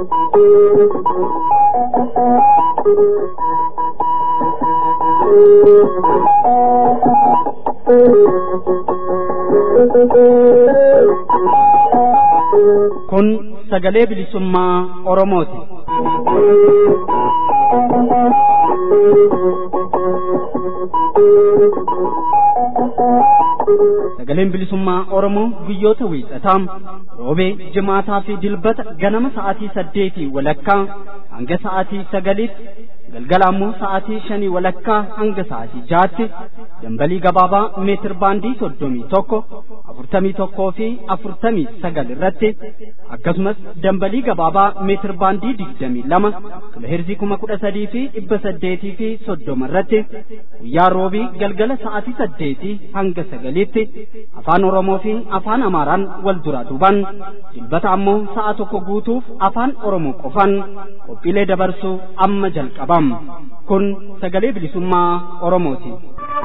Kun sagalee bilisummaa Oromooti. Sagaleen bilisummaa Oromoo guyyoota wiixataa roobee jimaataa fi dilbata ganama sa'aatii saddeetii walakkaa hanga sa'aatii sagaliitti galgala ammoo sa'aatii shanii walakkaa hanga sa'aatii jaatti dambalii gabaabaa meetir baandii soddomii tokko afurtamii tokkoo fi afurtamii sagal irratti akkasumas dambalii gabaabaa meetir baandii digdamii lama kiloheerzii kuma kudha sadii fi dhibba saddeetii fi soddoma irratti guyyaa roobii galgala sa'aatii saddeetii hanga sagaliitti afaan oromoo fi afaan amaaraan wal duraa duuban dilbata ammoo sa'a tokko guutuuf afaan oromoo qofan qophiilee dabarsuu amma jalqabam kun sagalee bilisummaa oromooti.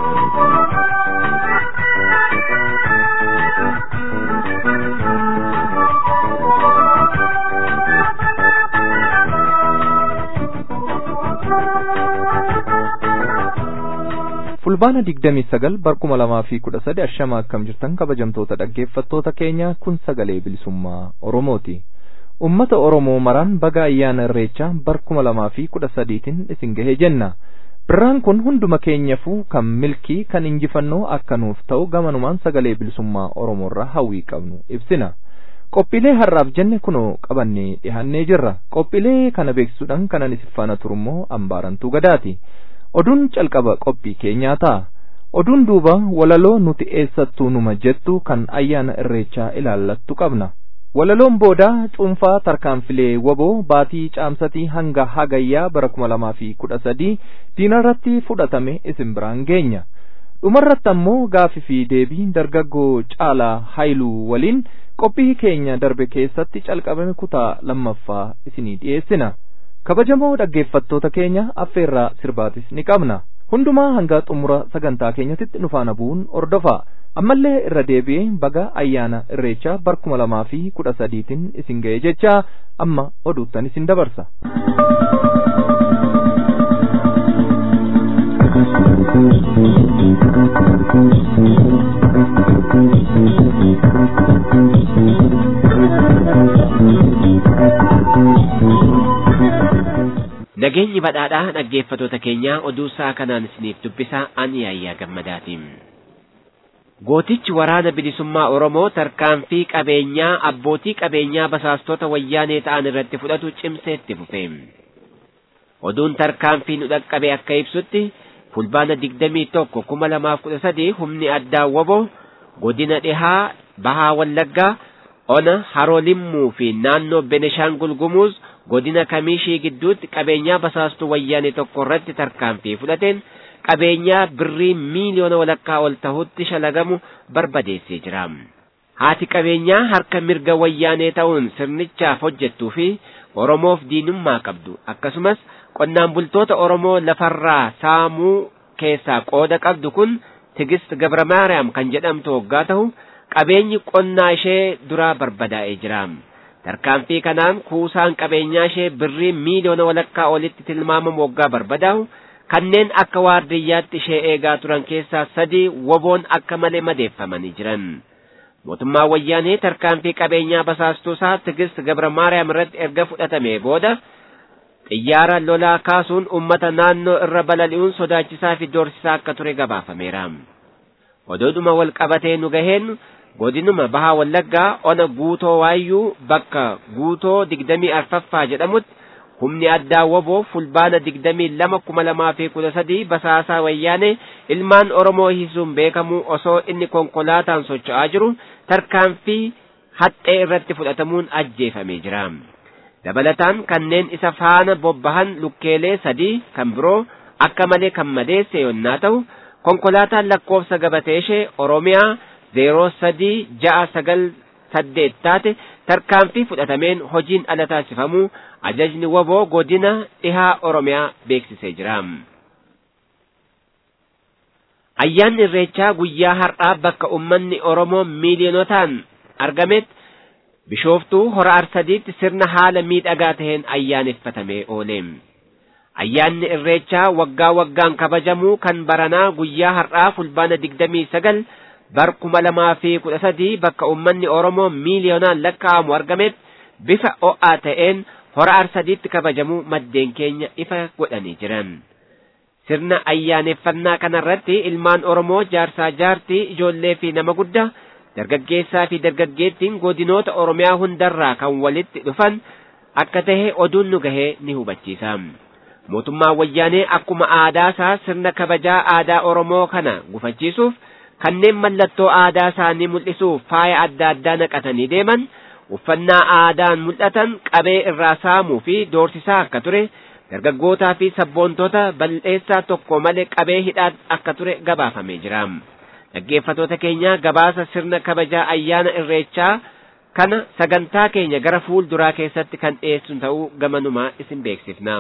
fulbaana digdamii sagal barkuma lamaa fi kudha sadi ashama akkam jirtan kabajamtoota dhaggeeffattoota keenya kun sagalee bilisummaa oromooti ummata oromoo maraan baga ayyaana irreechaa barkuma lamaa fi kudha sadiitiin isin gahee jenna birraan kun hunduma keenyafuu kan milkii kan injifannoo akka nuuf ta'u gamanumaan sagalee bilisummaa oromoorraa hawwii qabnu ibsina qophiilee har'aaf jenne kunoo qabannee dhihannee jirra qophiilee kana beeksisuudhaan kanan isin faana turummoo ambaarantuu gadaati oduun calqaba qophii keenyaa ta'a oduun duuba walaloo nuti eessattuu numa jettu kan ayyaana irreechaa ilaallattu qabna walaloon boodaa cuunfaa tarkaanfilee waboo baatii caamsatii hanga hagayyaa bara kuma lamaa fi kudha sadii diinarratti fudhatame isin biraan geenya dhumarratti ammoo gaafii fi deebii dargaggoo caalaa haayiluu waliin qophii keenya darbe keessatti calqabame kutaa lammaffaa isinii dhiyeessina kabajamoo dhaggeeffattoota keenya affeerraa sirbaatis ni qabna hundumaa hanga xumura sagantaa keenyatitti nu faana bu'uun ordofa ammallee irra deebi'ee baga ayyaana irreechaa barkuma lamaa fi kudha sadiitiin isin ga'e jecha amma oduuttan isin dabarsa. Nageenyi badhaadhaa dhaggeeffatoota keenyaa oduu isaa kanaan isiniif dubbisaa ani yaayyaa gammadaatiin. Gootichi waraana bilisummaa Oromoo tarkaanfii qabeenyaa abbootii qabeenyaa basaastota wayyaanee ta'an irratti fudhatu cimseetti fufe. Oduun tarkaanfii nu dhaqqabe akka ibsutti fulbaana digdamii tokko kuma lamaaf kudha sadii humni addaa woboo godina dhihaa bahaa wallaggaa ona haroo limmuu fi naannoo beneshaangul gumuuz godina kamiishii gidduutti qabeenyaa basaastuu wayyaanee tokko irratti tarkaanfii fudhateen qabeenyaa birrii miiliyoona walakkaa ol ta'utti shalagamu barbadeessee jira. Haati qabeenyaa harka mirga wayyaanee ta'uun sirnichaaf hojjettuu fi Oromoof diinummaa qabdu akkasumas qonnaan bultoota Oromoo lafarraa saamuu keessaa qooda qabdu kun Tigist Gabramaariyaam kan jedhamtu waggaa ta'u qabeenyi qonnaa ishee duraa barbadaa'ee jira. Tarkaanfii kanaan kuusaan qabeenyaa ishee birrii miiliyoona walakkaa olitti tilmaamamu waggaa barbadaa'u kanneen akka waardiyyaatti ishee eegaa turan keessaa sadii woboon akka malee madeeffamanii jiran. Mootummaan wayyaanee tarkaanfii qabeenyaa basaastuu isaa Tigist Gabra Maariyaam irratti erga fudhatamee booda xiyyaara lolaa kaasuun uummata naannoo irra balali'uun sodaachisaa fi doorsisaa akka ture gabaafameera. Odoodhuma wal qabatee nu gaheen godinuma bahaa wallaggaa ona guutoo waayyuu bakka guutoo digdamii arfaffaa jedhamutti humni addaa woboo fulbaana digdamii lama kuma lamaa fi kudha sadii basaasaa wayyaanee ilmaan oromoo hisuun beekamu osoo inni konkolaataan socho'aa jiru tarkaanfii haxxee irratti fudhatamuun ajjeefamee jira. Dabalataan kanneen isa faana bobbahan lukkeelee sadii kan biroo akka malee kan madeesse yonnaa ta'u konkolaataan lakkoofsa gabatee ishee Oromiyaa zeeroo sadii ja'a sagal saddeet taate tarkaanfii fudhatameen hojiin ala taasifamuu ajajni woboo godina dhihaa Oromiyaa beeksisee jira. Ayyaanni Irreechaa guyyaa har'aa bakka uummanni Oromoo miiliyonotaan argametti bishooftuu hora arsadiitti sirna haala miidhagaa taheen ayyaaneffatamee oole. Ayyaanni irreechaa waggaa waggaan kabajamuu kan baranaa guyyaa har'aa fulbaana digdamii sagal bar kuma lamaa fi kudha sadii bakka uummanni Oromoo miiliyoonaan lakkaa'amu argametti bifa o'aa ta'een hora arsadiitti kabajamuu maddeen keenya ifa godhanii jiran. Sirna ayyaaneffannaa kanarratti ilmaan Oromoo jaarsaa jaartii ijoollee fi nama guddaa dargaggeessaa fi dargaggeettiin godinoota Oromiyaa hundarraa kan walitti dhufan akka tahe oduun nu gahee ni hubachiisa. Mootummaan wayyaanee akkuma aadaa isaa sirna kabajaa aadaa Oromoo kana gufachiisuuf kanneen mallattoo aadaa isaanii mul'isuuf faaya adda addaa naqatanii deeman uffannaa aadaan mul'atan qabee irraa saamuu fi doorsisaa akka ture dargaggootaa fi sabboontota bal'eessaa tokko malee qabee hidhaa akka ture gabaafamee jira. Dhaggeeffatoota keenya gabaasa sirna kabajaa ayyaana irreechaa kana sagantaa keenya gara fuulduraa keessatti kan dhiyeessu ta'uu gamanumaa isin beeksifna.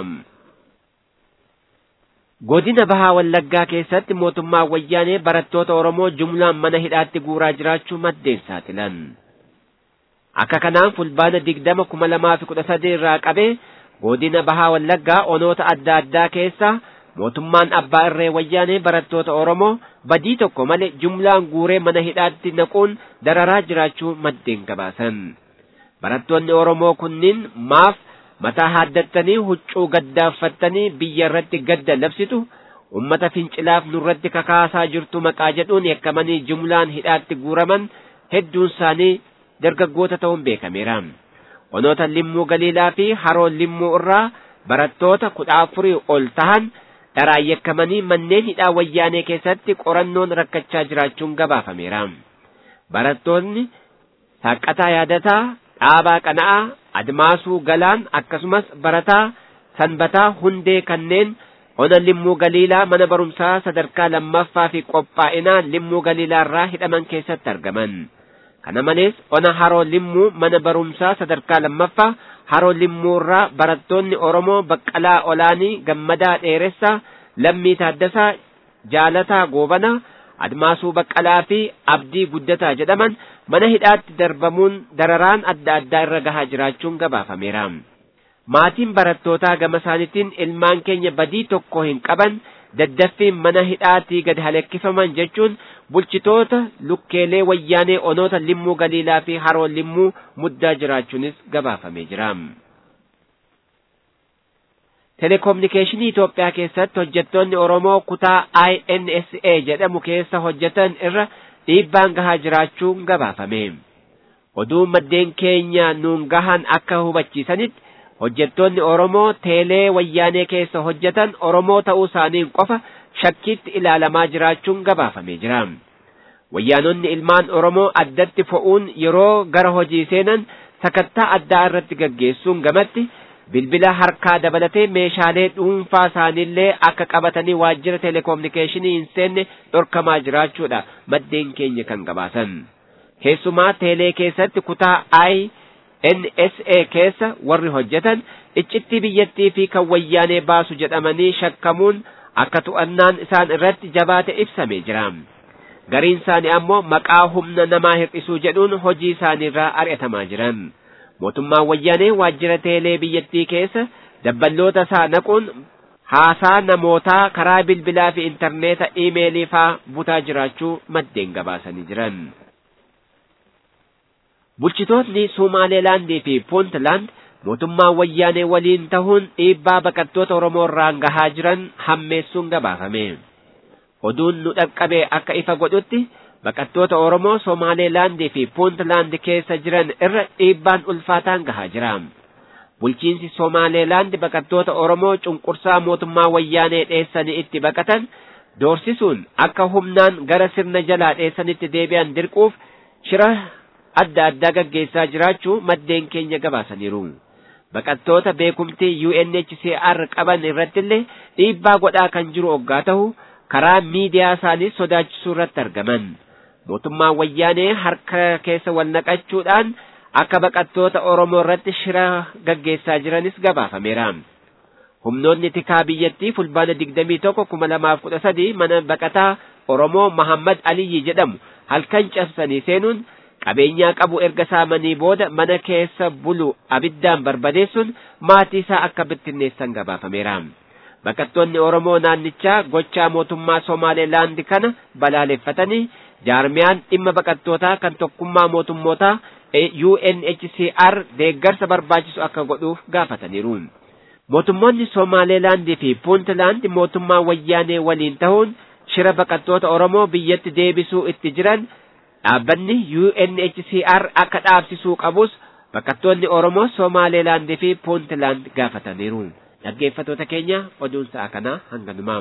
Godina Bahaa Wallaggaa keessatti mootummaan wayyaanee barattoota Oromoo jumlaan mana hidhaatti guuraa jiraachuu maddeen saaxilan. Akka kanaan fulbaana digdama kuma lamaa fi kudha sadii irraa qabee godina Bahaa Wallaggaa onoota adda addaa keessa mootummaan abbaa irree wayyaanee barattoota Oromoo badii tokko malee jumlaan guuree mana hidhaatti naquun dararaa jiraachuu maddeen gabaasan. Barattoonni Oromoo kunniin maaf mataa haaddattanii huccuu gaddaaffattanii biyya irratti gadda labsitu ummata fincilaaf nurratti kakaasaa jirtu maqaa jedhuun yakkamanii jumlaan hidhaatti guuraman hedduun isaanii dargaggoota ta'uun beekameera. Onoota limmuu galiilaa fi haroo limmuu irraa barattoota kudha afurii ol tahan dharaan yakkamanii manneen hidhaa wayyaanee keessatti qorannoon rakkachaa jiraachuun gabaafameera. Barattoonni Saaqataa Yaadataa, Dhaabaa Qana'aa, Admaasuu Galaan akkasumas barataa Sanbataa Hundee kanneen ona limmuu galiilaa mana barumsaa sadarkaa lammaffaa fi qophaa'inaa limmuu galiilaa irraa hidhaman keessatti argaman. Kana malees ona haroo limmuu mana barumsaa sadarkaa lammaffaa haroo limmuu irraa barattoonni Oromoo Baqqalaa Olaanii Gammadaa Dheeressaa Lammii Taaddasaa Jaalataa Goobanaa Admaasuu Baqqalaa fi Abdii Guddataa jedhaman mana hidhaatti darbamuun dararaan adda addaa irra gahaa jiraachuun gabaafameera. Maatiin barattootaa gama isaaniitiin ilmaan keenya badii tokko hin qaban daddaffiin mana hidhaatii gad halekkifaman jechuun bulchitoota lukkeelee wayyaanee onoota limmuu galiilaa fi haroo limmuu muddaa jiraachuunis gabaafamee jira. Telekominikeeshinii Itoophiyaa keessatti hojjettoonni Oromoo kutaa INSA jedhamu keessa hojjetan irra dhiibbaan gahaa jiraachuun gabaafame. Oduu maddeen keenya nuun gahan akka hubachiisanitti hojjettoonni Oromoo teelee wayyaanee keessa hojjetan Oromoo ta'uu isaaniin qofa shakkiitti ilaalamaa jiraachuun gabaafamee jira. Wayyaanonni ilmaan Oromoo addatti fo'uun yeroo gara hojii seenan sakattaa addaa irratti gaggeessuun gamatti bilbila harkaa dabalatee meeshaalee dhuunfaa isaaniillee akka qabatanii waajjira telekominikeeshinii hin seenne dhorkamaa jiraachuudha maddeen keenya kan gabaasan. Keessumaa teelee keessatti kutaa INSA keessa warri hojjetan iccitti biyyattii fi kan wayyaanee baasu jedhamanii shakkamuun akka to'annaan isaan irratti jabaate ibsamee jira. Gariin isaanii ammoo maqaa humna namaa hir'isuu jedhuun hojii isaaniirraa ari'atamaa jiran. Mootummaan wayyaanee waajjira teelee biyyattii keessa dabballoota isaa naquun haasaa namootaa karaa bilbilaa fi intarneeta iimeelii faa butaa jiraachuu maddeen gabaasanii jiran. Bulchitootni Sumaaleelaandii fi Puuntland mootummaa wayyaanee waliin tahuun dhiibbaa baqattoota Oromoo irraan gahaa jiran hammeessuun gabaafame. Oduun nu dhaqqabe akka ifa godhutti baqattoota Oromoo Somaaleelaandii fi Puuntland keessa jiran irra dhiibbaan ulfaataan gahaa jira. Bulchiinsi Somaaleelaand baqattoota Oromoo cunqursaa mootummaa wayyaanee dheessanii itti baqatan doorsisuun akka humnaan gara sirna jalaa dheessanitti deebi'an dirquuf shira adda addaa gaggeessaa jiraachuu maddeen keenya gabaasaniiru. Baqattoota beekumtii UNHCR qaban irrattillee dhiibbaa godhaa kan jiru oggaa ta'u karaa miidiyaa isaanii sodaachisuu irratti argaman. Mootummaan wayyaanee harka keessa wal naqachuudhaan akka baqattoota Oromoo irratti shira gaggeessaa jiranis gabaafameera. Humnoonni tikaa biyyattii fulbaana digdamii tokko kuma lamaaf kudha sadii mana baqataa Oromoo Mahammad Aliyyi jedhamu halkan cabsanii seenuun qabeenyaa qabu erga saamanii booda mana keessa bulu abiddaan barbadeessuun maatii isaa akka bittinneessan gabaafameera. Baqattoonni Oromoo naannichaa gochaa mootummaa Somaaleelaandi kana balaaleffatanii jaarmiyaan dhimma baqattootaa kan tokkummaa mootummootaa UNHCR deeggarsa barbaachisu akka godhuuf gaafataniiru. Mootummoonni Somaaleelaandii fi Puuntlaand mootummaa wayyaanee waliin ta'uun shira baqattoota Oromoo biyyatti deebisuu itti jiran dhaabbanni UNHCR akka dhaabsisuu qabus baqattoonni Oromoo Somaaleelaandii fi Puuntlaand gaafataniiru. Dhaggeeffattoota keenya oduun sa'a kanaa hanganumaa.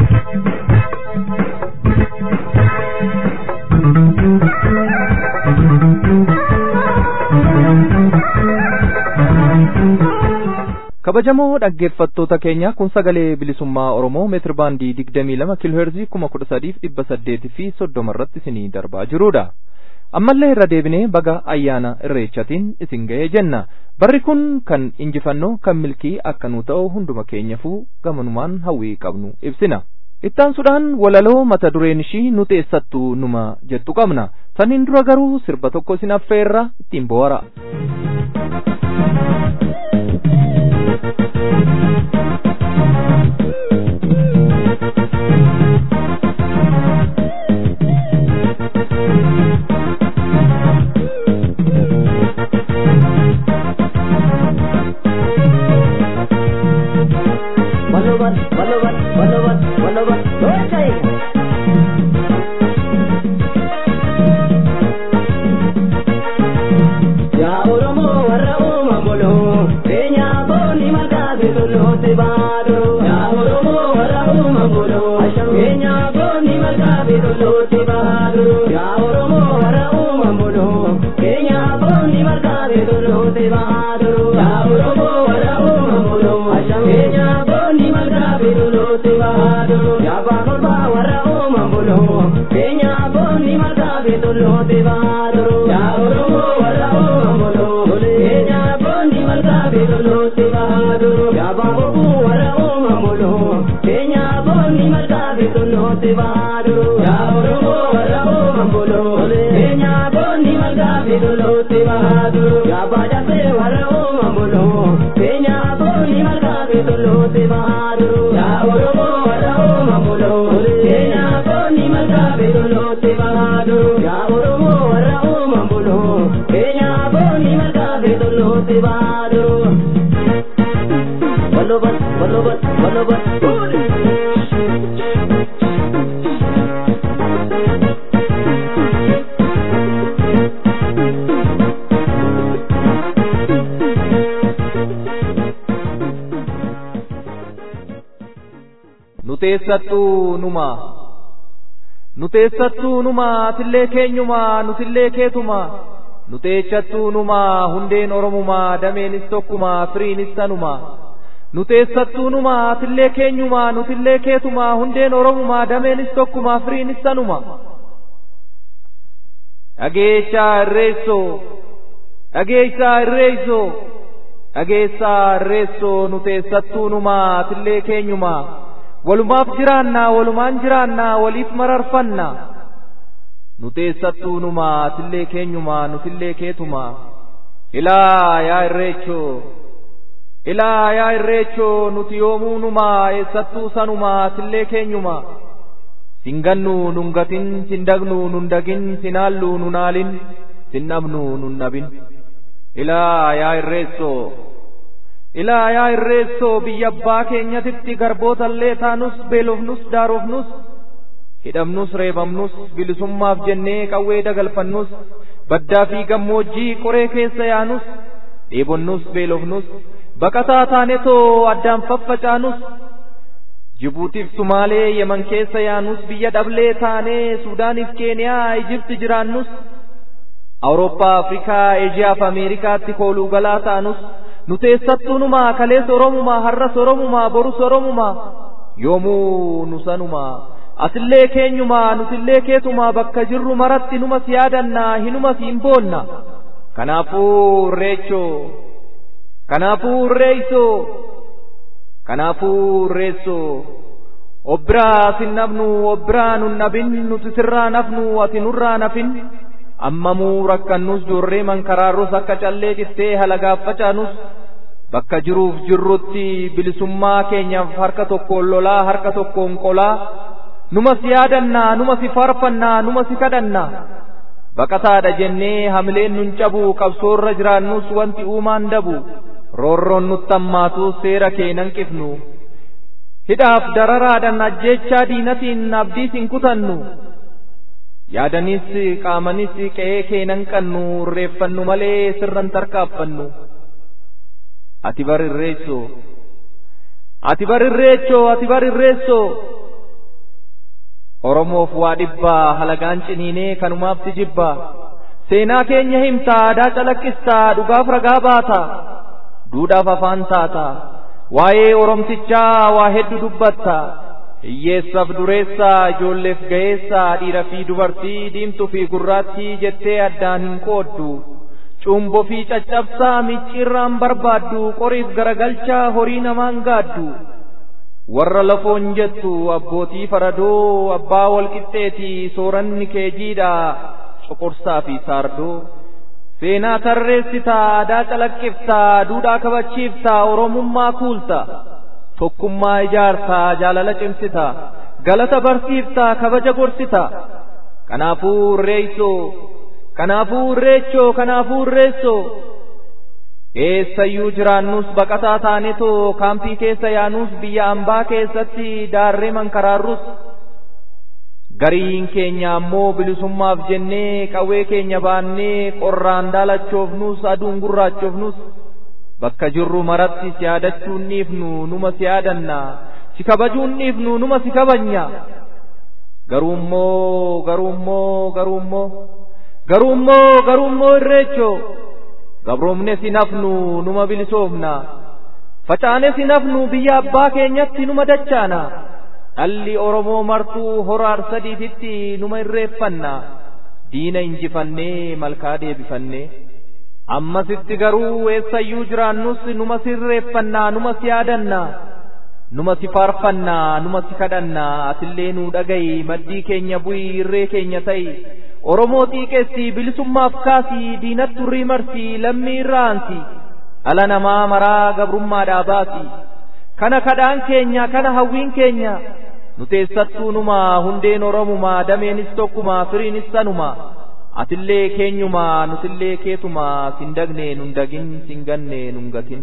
kabajamoo dhaggeeffattoota keenya kun sagalee bilisummaa oromoo meetir baandii digdamii lama kiilooheerzii kuma kudha sadiif dhibba saddeetii fi soddoma irratti isinii darbaa jirudha ammallee irra deebinee baga ayyaana irreechatiin isin ga'ee jenna barri kun kan injifannoo kan milkii akka nu ta'u hunduma keenyafuu gamanumaan hawwii qabnu ibsina ittaansuudhaan walaloo mata dureen ishii nu teessattu numa jettu qabna saniin dura garuu sirba tokko isin affeerra ittiin bohara. nuteessattuu numa nuteessattuu numa atillee keenyuma nutillee keetuma nuteechattuu numa hundeen oromumaa dameenis tokkuma firiinis tanuma nuteessattuu numa atillee keenyuma nutillee keetuma hundeen oromumaa dameenis tokkuma firiinis tanuma dhageechaa irreessoo dhageessaa irreessoo dhageessaa irreessoo nuteessattuu numa atillee keenyuma walumaaf jiraannaa walumaan jiraannaa waliif mararfanna nuteessattuu numa atillee keenyuma nutillee keetuma ilaa yaa irreechoo ilaa yaa irreechoo nuti yoomuu numa eessattuu sanuma atillee keenyuma singannu nungatin sindagnu nundagin sinaallu nunaalin sinnabnu nunnabin ilaa yaa irreessoo ilaa yaa irreessoo biyya abbaa keenyatitti garbootallee taanus beelofnus daarofnus hidhamnus reebamnus bilisummaaf jennee qawwee dagalfannus baddaa fi gammoojjii qoree keessa yaanus dheebonnus beelofnus baqataa taanetoo addaan faffacaanus jibuutiif sumaalee yeman keessa yaanus biyya dhablee taanee suudaaniif keeniyaa ijibti jiraannus awurooppaa afrikaa eejiyaaf ameerikaatti kooluu galaa taanus nuteessattuunumaa kalees oromumaa har'as oromumaa borus oromumaa yoomuu nusanumaa asillee keenyumaa nutillee keetumaa bakka jirru maratti numas yaadannaa hinumas hin boonna kanaafuu irreechoo kanaafuu irreeysoo kanaafuu irreessoo obbiraa sin nafnu obbiraa nun nabin nuti sirraa nafnu ati nurraa nafin ammamuu rakkannus joorree mankaraarrus akka callee xittee halagaaf facaanus bakka jiruuf jirrutti bilisummaa keenyaaf harka tokkoon lolaa harka tokkoon qolaa numa si yaadannaa numa si faarfannaa numa si kadhannaa baqataadha jennee hamileen nun cabu qabsoorra jiraannus wanti uumaan dabu roorroon nutti hammaatu seera kee nan qifnu hidhaaf dararaadhan ajjeechaa diinatiin abdiis hin kutannu yaadanis qaamanis qe'ee kee nan qannu irreeffannu malee sirran tarkaaffannu ati barirreessoo ati barirreechoo ati barirreessoo oromoof waa dhibbaa halagaan ciniinee kanumaafti jibbaa seenaa keenya himtaa aadaa calaqqistaa dhugaaf ragaa baataa duudhaaf afaan taataa waa'ee oromtichaa waa hedduu dubbatta hiyyeessaaf dureessaa ijoolleef ga'eessaa dhiira fi dubartii diimtuu fi gurraattii jettee addaan hin qooddu cuumboo fi caccabsaa micciirraan barbaaddu qoriif garagalchaa horii namaan gaaddu warra lafoon jettu abbootii faradoo abbaa walqixxeetii sooranni keejiidha coqorsaa fi saardoo seenaa tarreessitaa aadaa calaqqiftaa duudhaa kabachiiftaa oromummaa kuulta tokkummaa ijaartaa jaalala cimsita galata barsiiftaa kabaja gorsita kanaafuu irreessoo kanaafuu irreechoo kanaafuu irreessoo eessayyuu jiraannus baqataa taanetoo kaampii keessa yaanus biyya ambaa keessatti daarree mankaraarrus gariin keenya ammoo bilisummaaf jennee qawwee keenya baannee qorraan daalachoofnus aduun gurraachoofnus bakka jirru maratti si yaadachuun dhiifnu numa si yaadanna si kabajuun dhiifnu numa si kabajna garuummoo garuummoo garuummoo garuummoo garuummoo irreechoo gabroomne si nafnu numa bilisoofna facaane si nafnu biyya abbaa keenyatti numa dachaana dhalli oromoo martuu horaar sadiititti numa irreeffanna diina injifannee malkaa deebifannee ammasitti garuu eessayyuu jiraannus numa si irreeffannaa numa si yaadannaa numa si faarfannaa numa si kadhannaa atillee nuu dhaga'i maddii keenya bu'ii irree keenya ta'i oromoo xiiqeessi bilisummaaf kaasii diinatti urrii marsii lammii irraansi dhala namaa maraa gabrummaadhaa baasi kana kadhaan keenya kana hawwiin keenya nuteessattuu numa hundeen oromumaa dameenis tokkuma firiinis sanuma atillee keenyumaa nutillee keetuma sin dagne nun dagin sin ganne nun gatin.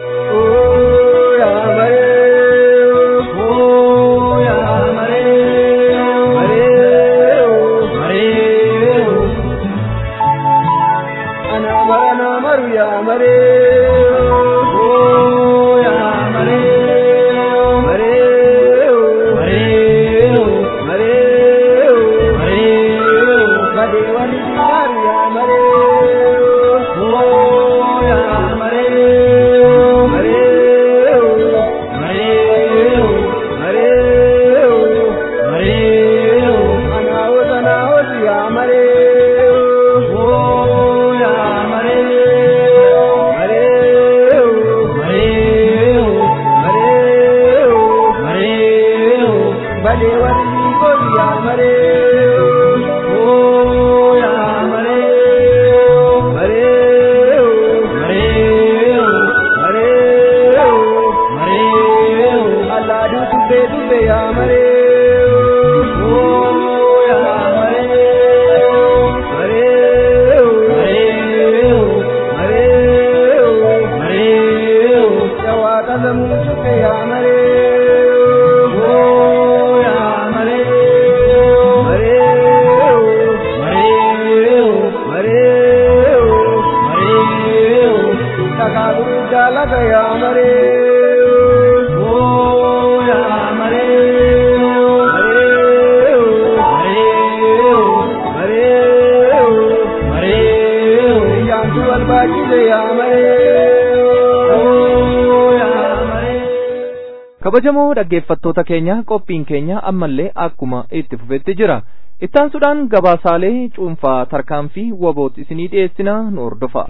kabajamoo dhaggeeffattoota keenya qophiin keenya ammallee akkuma itti fufetti jira ittaansuudhaan gabaasaalee cuunfaa tarkaanfii waboot isinii dhiyeessina nu hordofa.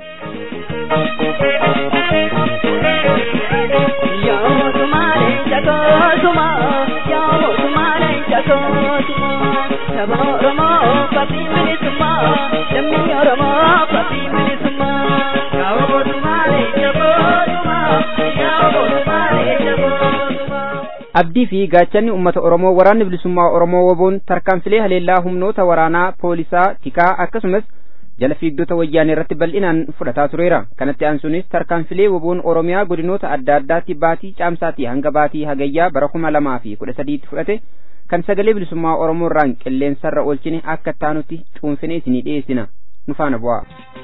Saba Oromoo, Fabii Bilisummaa, lammii abdii fi gaachanni uummata oromoo waraanni bilisummaa oromoo woboon tarkaanfilee haleellaa humnoota waraanaa poolisaa tikaa akkasumas jala fiigdota wayyaanee irratti bal'inaan fudhataa tureera kanatti aansuunis tarkaanfilee woboon oromiyaa godinoota adda addaatti baatii caamsaatii hanga baatii hagayyaa bara kuma lamaa fi kudha sadiitti fudhate kan sagalee bilisummaa oromoo irraan qilleensarra oolchine akka taanutti cuunfine isinii dhiyeessina nu faana bu'aa.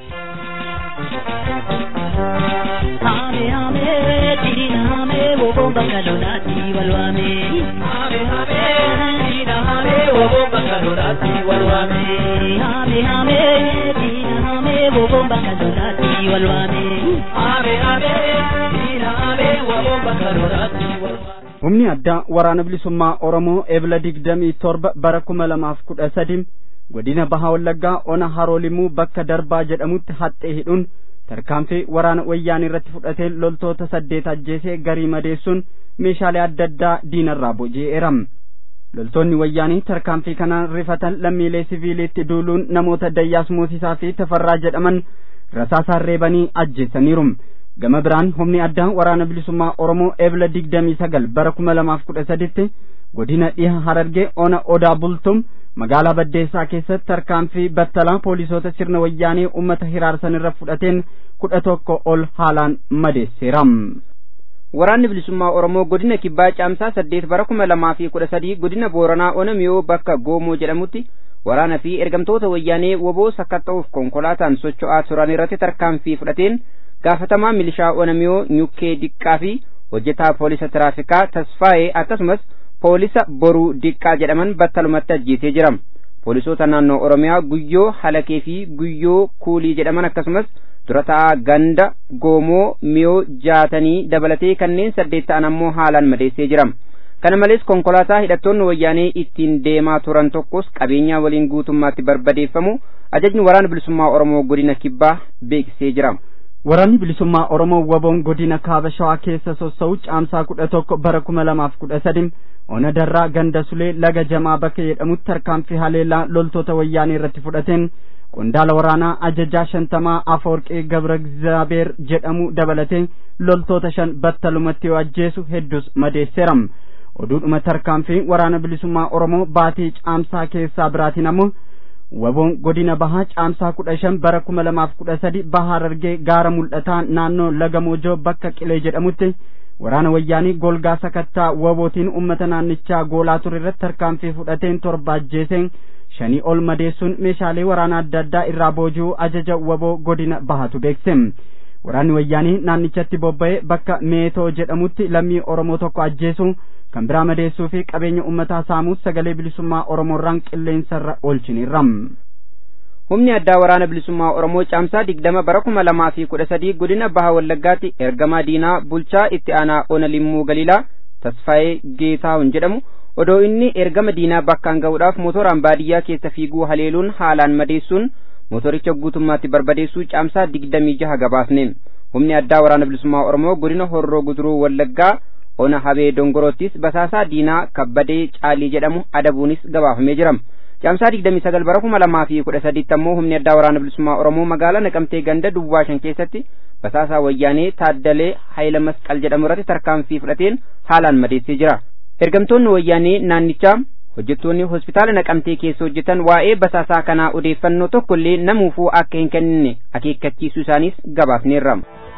Hame hame dina hame wobo bakalonati walwame Hame hame dina hame wobo bakalonati walwame Hame hame dina hame wobo bakalonati walwame Hame hame dina hame wobo bakalonati walwame humni addaa waraana bilisummaa oromoo ebla digdamii torba bara kuma lamaaf kudha sadi godina bahaa wallaggaa ona haroolimuu bakka darbaa jedhamutti haxxee hidhuun tarkaanfii waraana wayyaanii irratti fudhatee loltoota saddeet ajjeesee garii madeessuun meeshaalee adda addaa diinarraa boji'eera loltoonni wayyaanii tarkaanfii kanaan rifatan lammiilee siviiliitti duuluun namoota dayyaas moosisaa fi tafarraa jedhaman rasaasaan reebanii ajjeessaniiru gama biraan humni addaa waraana bilisummaa oromoo ebla digdamii sagal bara kuma lamaaf kudha saditti godina dhiha harargee ona odaa bultum magaalaa baddeessaa keessatti tarkaanfii battalaa poolisoota sirna wayyaanee ummata hiraarsan irra fudhateen kudha tokko ol haalaan madeesseera. waraanni bilisummaa oromoo godina kibbaa caamsaa saddeet bara kuma lamaa fi kudha sadii godina booranaa onamiyoo bakka goomoo jedhamutti waraana fi ergamtoota wayyaanee woboo sakatta'uuf konkolaataan socho'aa turan irratti tarkaanfii fudhateen gaafatamaa milishaa onamiyoo nyukkee diqqaa fi hojjetaa poolisa tiraafikaa tasfaa'ee akkasumas poolisa boruu diqqaa jedhaman battalumatti ajjeesee jira poolisoota naannoo oromiyaa guyyoo halakee fi guyyoo kuulii jedhaman akkasumas durataa ganda goomoo miyoo jaatanii dabalatee kanneen saddeet ta'an ammoo haalaan madeessee jira kana malees konkolaataa hidhattoonni wayyaanee ittiin deemaa turan tokkos qabeenyaa waliin guutummaatti barbadeeffamu ajajni waraana bilisummaa oromoo godina kibbaa beeksisee jira waraanni bilisummaa oromoo waboon godina kaaba shawaa keessa sossa'u caamsaa kudha tokko bara kuma lamaaf kudha sadi ona darraa ganda sulee laga jamaa bakka jedhamutti tarkaanfii haleellaa loltoota wayyaanee irratti fudhateen qondaala waraanaa ajajaa shantamaa afoorqee gabra egzaabeer jedhamu dabalatee loltoota shan battalumatti yoo ajjeesu hedduus madeesseera oduudhuma tarkaanfii waraana bilisummaa oromoo baatii caamsaa keessaa biraatiin ammoo waboon godina bahaa caamsaa kudha shan bara kuma lamaaf kudha sadi bahaa harargee gaara mul'ataa naannoo laga moojoo bakka qilee jedhamutti waraana wayyaanii golgaa sakattaa wabootiin ummata naannichaa goolaa ture irratti tarkaanfii fudhateen torba ajjeeseen shanii ol madeessuun meeshaalee waraana adda addaa irraa booji'uu ajaja waboo godina bahatu beekse waraanni wayyaanii naannichatti bobba'ee bakka meetoo jedhamutti lammii oromoo tokko ajjeesuu kan biraa madeessuu fi qabeenya ummataa saamuus sagalee bilisummaa oromoorraan qilleensarra oolchiniirra. humni addaa waraana bilisummaa oromoo caamsaa digdama bara kuma lamaa fi kudha sadii godina baha wallaggaatti ergamaa diinaa bulchaa itti aanaa ona limmuu galiilaa tasfaayee geetaahun jedhamu odoo inni ergama diinaa bakkaan ga'uudhaaf motoraan baadiyyaa keessa fiiguu haleeluun haalaan madeessuun motoricha guutummaatti barbadeessuu caamsaa digdamii jaha gabaasne humni addaa waraana bilisummaa oromoo godina horroo guduruu wallaggaa ona habee dongorottis basaasaa diinaa kabbadee caalii jedhamu adabuunis gabaafamee jira caamsaa digdamii sagal bara kuma lamaa fi kudha sadiitti ammoo humni addaa waraana bilisummaa oromoo magaalaa naqamtee ganda duwwaa shan keessatti basaasaa wayyaanee taaddalee hayila masqal jedhamu irratti tarkaanfii fudhateen haalaan madeessee jira ergamtoonni wayyaanee naannichaa hojjettoonni hospitaala naqamtee keessa hojjetan waa'ee basaasaa kanaa odeeffannoo tokko illee namuufuu akka hin kennine akeekkachiisuu isaaniis gabaafneerra.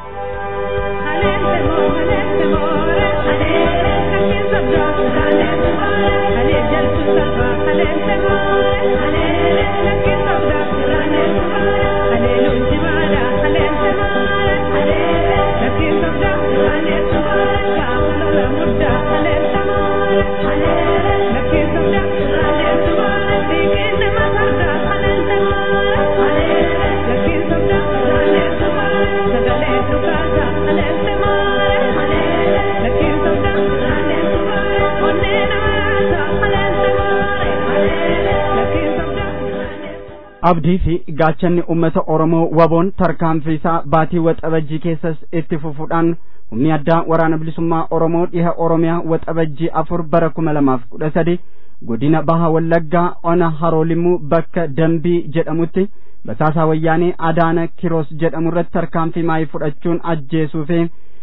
abdii fi gaachanni ummata oromoo waboon tarkaanfii isaa baatii waxabajjii keessas itti fufuudhaan humni addaa waraana bilisummaa oromoo dhiha oromiyaa waxabajjii afur bara kuma lamaaf kudha sadi godina baha wallaggaa ona haroolimuu bakka dambii jedhamutti basaasaa wayyaanee adaana kiroos jedhamu irratti tarkaanfii maayii fudhachuun ajjeesuu fi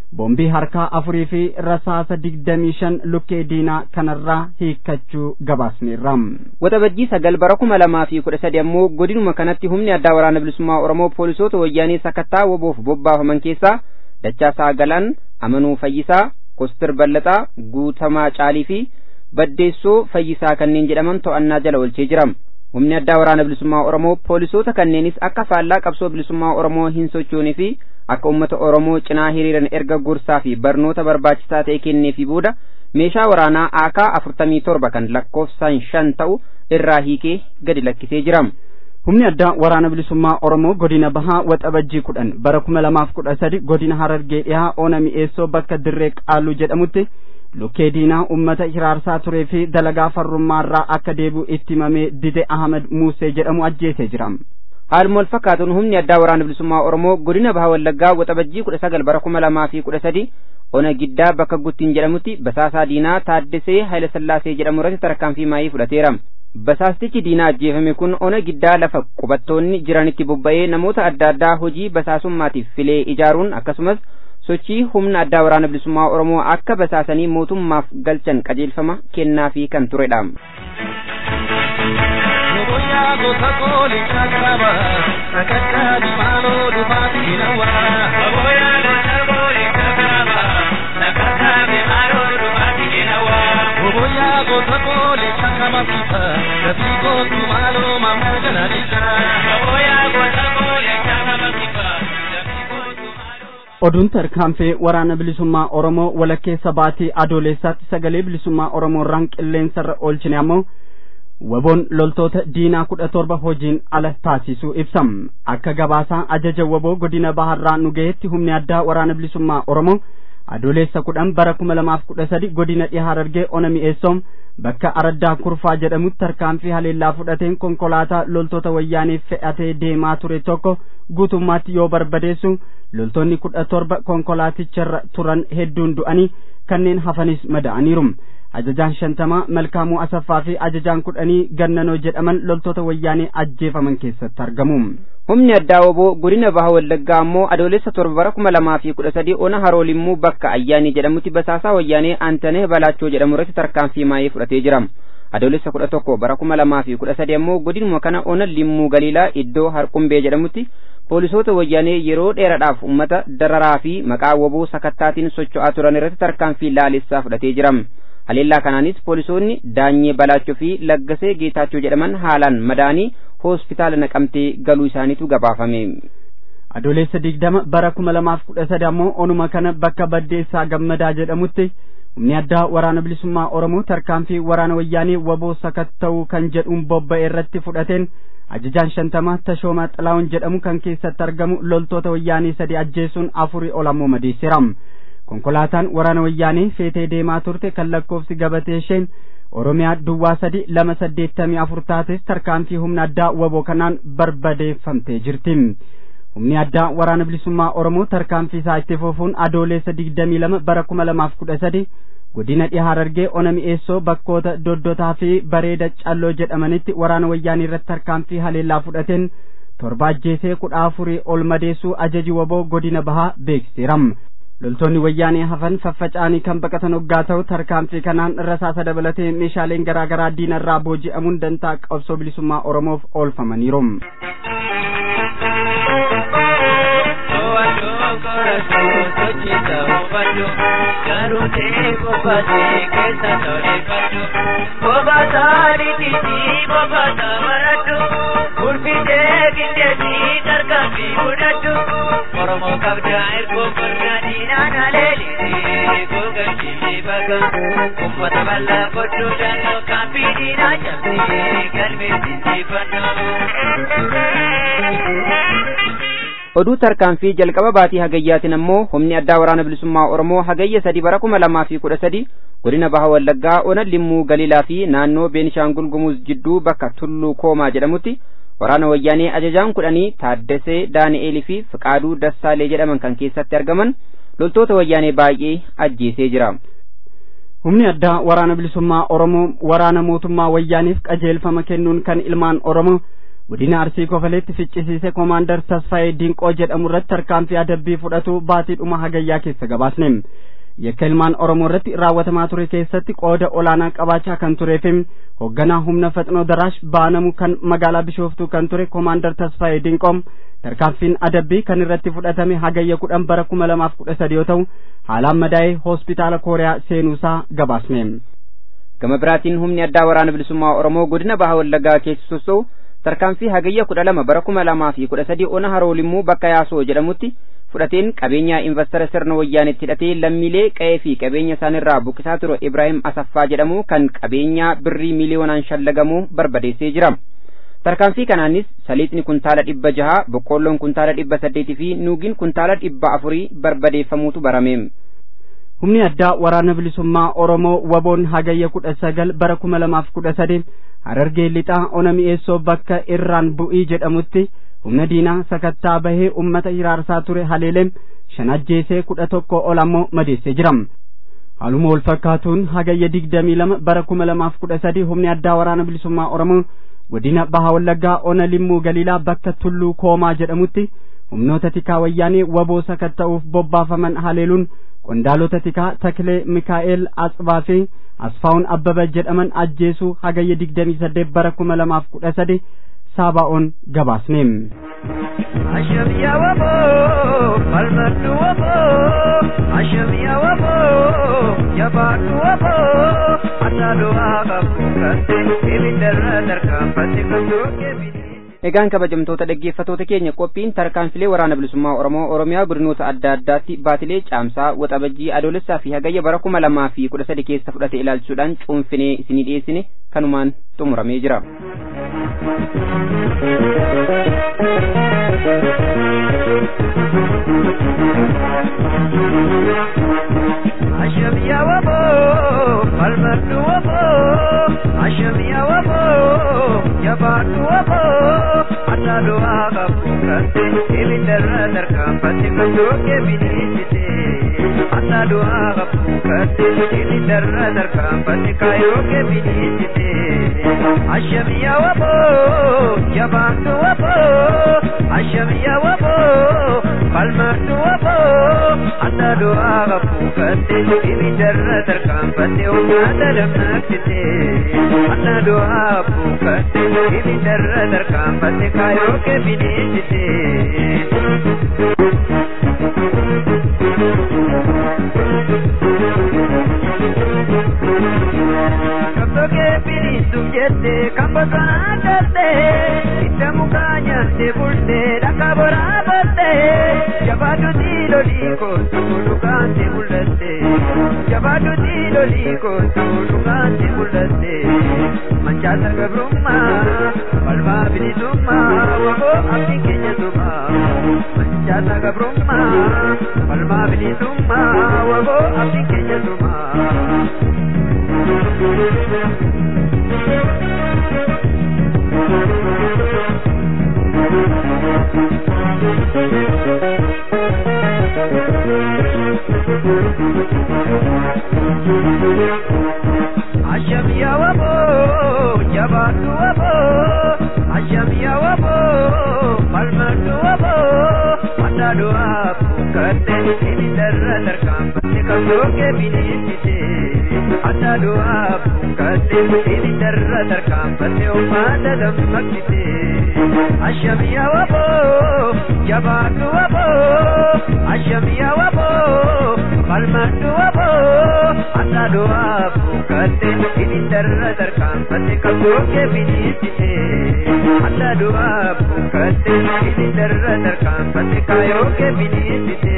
boombii harkaa afurii fi rasaasa digdamii shan lukkee diinaa kanarraa hiikkachuu gabaasneerra. Waxabajjii sagal bara kuma lamaa fi kudha sadi ammoo godinuma kanatti humni addaa waraana bilisummaa Oromoo poolisoota wayyaanii sakattaa woboof bobbaafaman keessaa Dachaasaa Galaan, Amanuu Fayyisaa, Kostir Ballaxaa, Guutamaa Caalii fi Baddeessoo Fayyisaa kanneen jedhaman to'annaa jala oolchee jira. Humni addaa waraana bilisummaa Oromoo poolisoota kanneenis akka faallaa qabsoo bilisummaa Oromoo hin sochoonee fi akka uummata Oromoo cinaa hiriiran erga gorsaa fi barnoota barbaachisaa ta'e kenneefi booda meeshaa waraanaa AK afurtamii torba kan lakkoofsaan shan ta'u irraa hiikee gadi lakkisee jira. Humni addaa waraana bilisummaa Oromoo godina bahaa waxabajjii kudhan bara kuma lamaaf kudha sadi godina Harargee dhihaa oona mi'eessoo bakka dirree qaaluu jedhamutti lukkee diinaa ummata hiraarsaa turee fi dalagaa farrummaarraa akka deebi'u itti himamee dide Ahmed Muusee jedhamu ajjeesee jira. Haaluma wal fakkaatuun humni addaa waraana bilisummaa Oromoo godina bahaa Wallaggaa waxabajjii kudha sagal bara kuma lamaa fi kudha sadi ona giddaa bakka guttiin jedhamutti basaasaa diinaa Taaddesee Hayilasillaasee jedhamu irratti tarkaanfii maayii fudhateera. Basaastichi diinaa ajjeefame kun ona giddaa lafa qubattoonni jiranitti bobba'ee namoota adda addaa hojii basaasummaatiif filee ijaaruun akkasumas sochii humna addaa waraana bilisummaa Oromoo akka basaasanii mootummaaf galchan qajeelfama kennaafii kan turedha. oduun tarkaanfee waraana bilisummaa oromoo walakkeessa baatii adoolessaatti sagalee bilisummaa oromoo irraan qilleensarra oolchine ammoo waboon loltoota diinaa kudha torba hojiin ala taasisuu ibsam akka gabaasaa ajaja waboo godina baharraa nu gaheetti humni addaa waraana bilisummaa oromoo adoolessa kudhan bara kuma lamaaf kudha sadi godina dhihaa Harargee ona mi'eessoom bakka araddaa kurfaa jedhamutti tarkaanfii haleellaa fudhateen konkolaataa loltoota wayyaaniif fe'atee deemaa ture tokko guutummaatti yoo barbadeessu loltoonni kudha torba konkolaaticharra turan hedduun du'anii kanneen hafanis mada'aniiru ajajaan shantamaa malkaamuu asaffaa fi ajajaan kudhanii gannanoo jedhaman loltoota wayyaanee ajjeefaman keessatti argamu. humni addaa woboo godina baha wallaggaa ammoo adoolessa torba bara kuma lamaa fi kudha sadii ona haroolimmuu bakka ayyaanii jedhamutti basaasaa wayyaanee antanee balaachoo jedhamu irratti tarkaanfii maayee fudhatee jira adoolessa kudha tokko bara kuma lamaa fi kudha sadii ammoo godinuma kana ona limmuu galiilaa iddoo harqumbee jedhamutti poolisoota wayyaanee yeroo dheeraadhaaf ummata dararaa fi maqaa woboo sakattaatiin socho'aa turan irratti tarkaanfii laalessaa fudhatee jira haleellaa kanaanis poolisoonni daanyee balaachoo fi laggasee geetaachoo jedhaman haalaan madaanii hospitaala naqamtee galuu isaaniitu gabaafame. adoolessa digdama bara kuma lamaaf kudha sadi ammoo onuma kana bakka baddeessaa gammadaa jedhamutti humni addaa waraana bilisummaa oromoo tarkaanfii waraana wayyaanee waboo sakatta'uu kan jedhuun bobba'e irratti fudhateen ajajaan shantamaa tashoomaa xilaawun jedhamu kan keessatti argamu loltoota wayyaanee sadi ajjeesuun afurii ol ammoo madeessiram konkolaataan waraana wayyaanee feetee deemaa turte kan lakkoofsi gabatee isheen oromiyaa duwwaa sadi lama saddeettamii afur taates tarkaanfii humna addaa waboo kanaan barbadeeffamtee jirti humni addaa waraana bilisummaa oromoo tarkaanfii isaa itti fufuun adoolessa digdamii lama bara kuma lamaaf kudha sadi godina dhihaa Harargee ona mi'eessoo bakkoota doddotaa fi bareeda calloo jedhamanitti waraana wayyaanii irratti tarkaanfii haleellaa fudhateen torba ajjeesee kudha afurii ol madeessuu ajaji waboo godina bahaa beeksiseeram loltoonni wayyaanee hafan faffaca'anii kan baqatan hoggaa ta'u tarkaanfii kanaan rasaasa dabalatee meeshaaleen garaa garaa diinarraa booji'amuun dantaa qabsoo bilisummaa oromoof oolfamaniiru. Oromoo kabja ergo gurra diinaan aleelisi gogachiisi baga uffata bal'aa godhuu danda'u kaampii diinaa cabsii galmeessisi oduu tarkaanfii jalqaba baatii hagayyaatiin ammoo humni addaa waraana bilisummaa oromoo hagayya sadi bara kuma lamaa fi kudha sadi godina baha wallaggaa ona limmuu galiilaa fi naannoo beenishaangul gumuz jidduu bakka tulluu koomaa jedhamutti waraana wayyaanee ajajaan kudhanii taaddasee daani'eelii fi fiqaaduu dassaalee jedhaman kan keessatti argaman loltoota wayyaanee baay'ee ajjeesee jira. humni addaa waraana bilisummaa oromoo waraana mootummaa wayyaaniif qajeelfama kennuun kan ilmaan oromoo godina arsii kofaleetti ficcisiise koomaandar tasfaayee dinqoo jedhamu irratti tarkaanfii adabbii fudhatu baatiidhuma hagayyaa keessa gabaasne yakka ilmaan oromoo irratti raawwatamaa ture keessatti qooda olaanaa qabaachaa kan tureefi hoogganaa humna faxinoo daraash baanamu kan magaalaa bishooftuu kan ture koomaandar tasfaayee dinqoom tarkaanfiin adabbii kan irratti fudhatame hagayya kudhan bara kuma lamaaf kudha sadi yoo ta'u haalaan madaa'ee hospitaala kooriyaa seenuusaa gabaasne gama biraatiin humni addaa waraana bilisummaa oromoo godina baha wallaggaa keessa sossa'u tarkaanfii hagayya kudha lama bara kuma lamaa fi kudha sadii ona haroolimuu bakka yaasoo jedhamutti fudhateen qabeenyaa investara sirna wayyaanitti hidhatee lammiilee qe'ee fi qabeenya isaanirraa buqqisaa ture ibraahim asaffaa jedhamu kan qabeenyaa birrii miiliyoonaan shallagamu barbadeessee jira tarkaanfii kanaanis saliixni kuntaala dhibba jaha boqqoolloon kuntaala dhibba saddeetii fi nuugiin kuntaala dhibba afurii barbadeeffamuutu barame humni addaa waraana bilisummaa oromoo waboon hagayya kudha sagal bara kuma lamaaf kudha sadi harargee lixaa ona mi'eessoo bakka irraan bu'ii jedhamutti humna diinaa sakattaa bahee ummata hiraarsaa ture haleelem shan ajjeesee kudha tokko ol ammoo madeessee jira haaluma wal fakkaatuun hagayya digdamii lama bara kuma lamaaf kudha sadi humni addaa waraana bilisummaa oromoo godina baha wallaggaa ona limmuu galiilaa bakka tulluu koomaa jedhamutti humnoota tikaa wayyaanee waboo sakatta'uuf bobbaafaman haleeluun qondaalota tikaa taklee mikaa'el atsbaa fi asfaa'un abbaba jedhaman ajjeesuu hagayya digdamii saddeet bara kuma lamaaf kudha sadi saabaa'oon gabaasne Ashamiya wabo, falmatu wabo, ashamiya wabo, jabaatu wabo, atalu aga kukate, ibidara darkafate kasoke bidi. egaan kabajamtoota dhaggeeffatoota keenya qophiin tarkaanfilee waraana bilisummaa oromoo oromiyaa godinoota adda addaatti baatilee caamsaa waxabajjii adoolessaa fi hagayya bara kuma lamaa fi kudha sadi keessa fudhate ilaalchuudhaan cuunfinee isinii dhiyeessine kanumaan xumuramee jira. Ashamiya wabo, falmatu wabo, ashamiya wabo, jabaatu wabo, atalu aga kukate, ibidara darkafate kasoke bidisite. Atalu aga kukate, ibidara darkafate kayoke bidisite. Ashamiya wabo, jabaatu wabo, ashamiya wabo, falmatu wabo, atalu aga kukate, ibidara darkafate ummata lammaksite. Atalu aga kukate, ibidara darkafate kayoke bidisite. Kaptoke bilisu jette kampasana darte Itta mukanya te bulte dakabora batte Jabadu dilo liko sulu kante bulte Jabadu dilo liko sulu kante bulte Manchata gabrumma palma bilisumma wabo abdi kenya suma Manchata gabrumma palma bilisumma wabo abdi kenya suma Ashamiya wabo, jabaatu wabo, ashamiya wabo, malmatu wabo, atalu abukate, ibidara darkambate kasoke bilisite. Atalu abukate, ibidara darkambate umada dammakite. Ashamiya wabo, jabaatu wabo, ashamiya wabo, malmatu wabo, atalu abukate, ibidara darkambate kasoke bilisite. Atalu abukate, ibidara darkambate kayoke bilisite.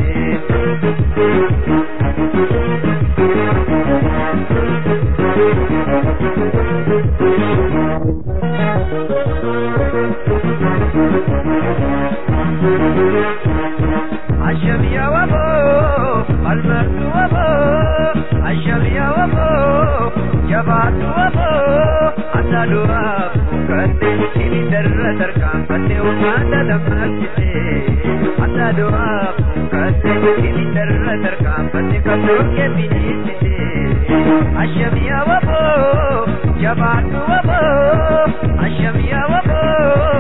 Ashamiya wabo, almatu wabo, ashamiya wabo, jabaatu wabo, atalu abukate, ibidara darkambate umada dammakite. Atalu abukate, ibidara darkambate kasoke bilisite. Ashamiya wabo, jabaatu wabo, ashamiya wabo,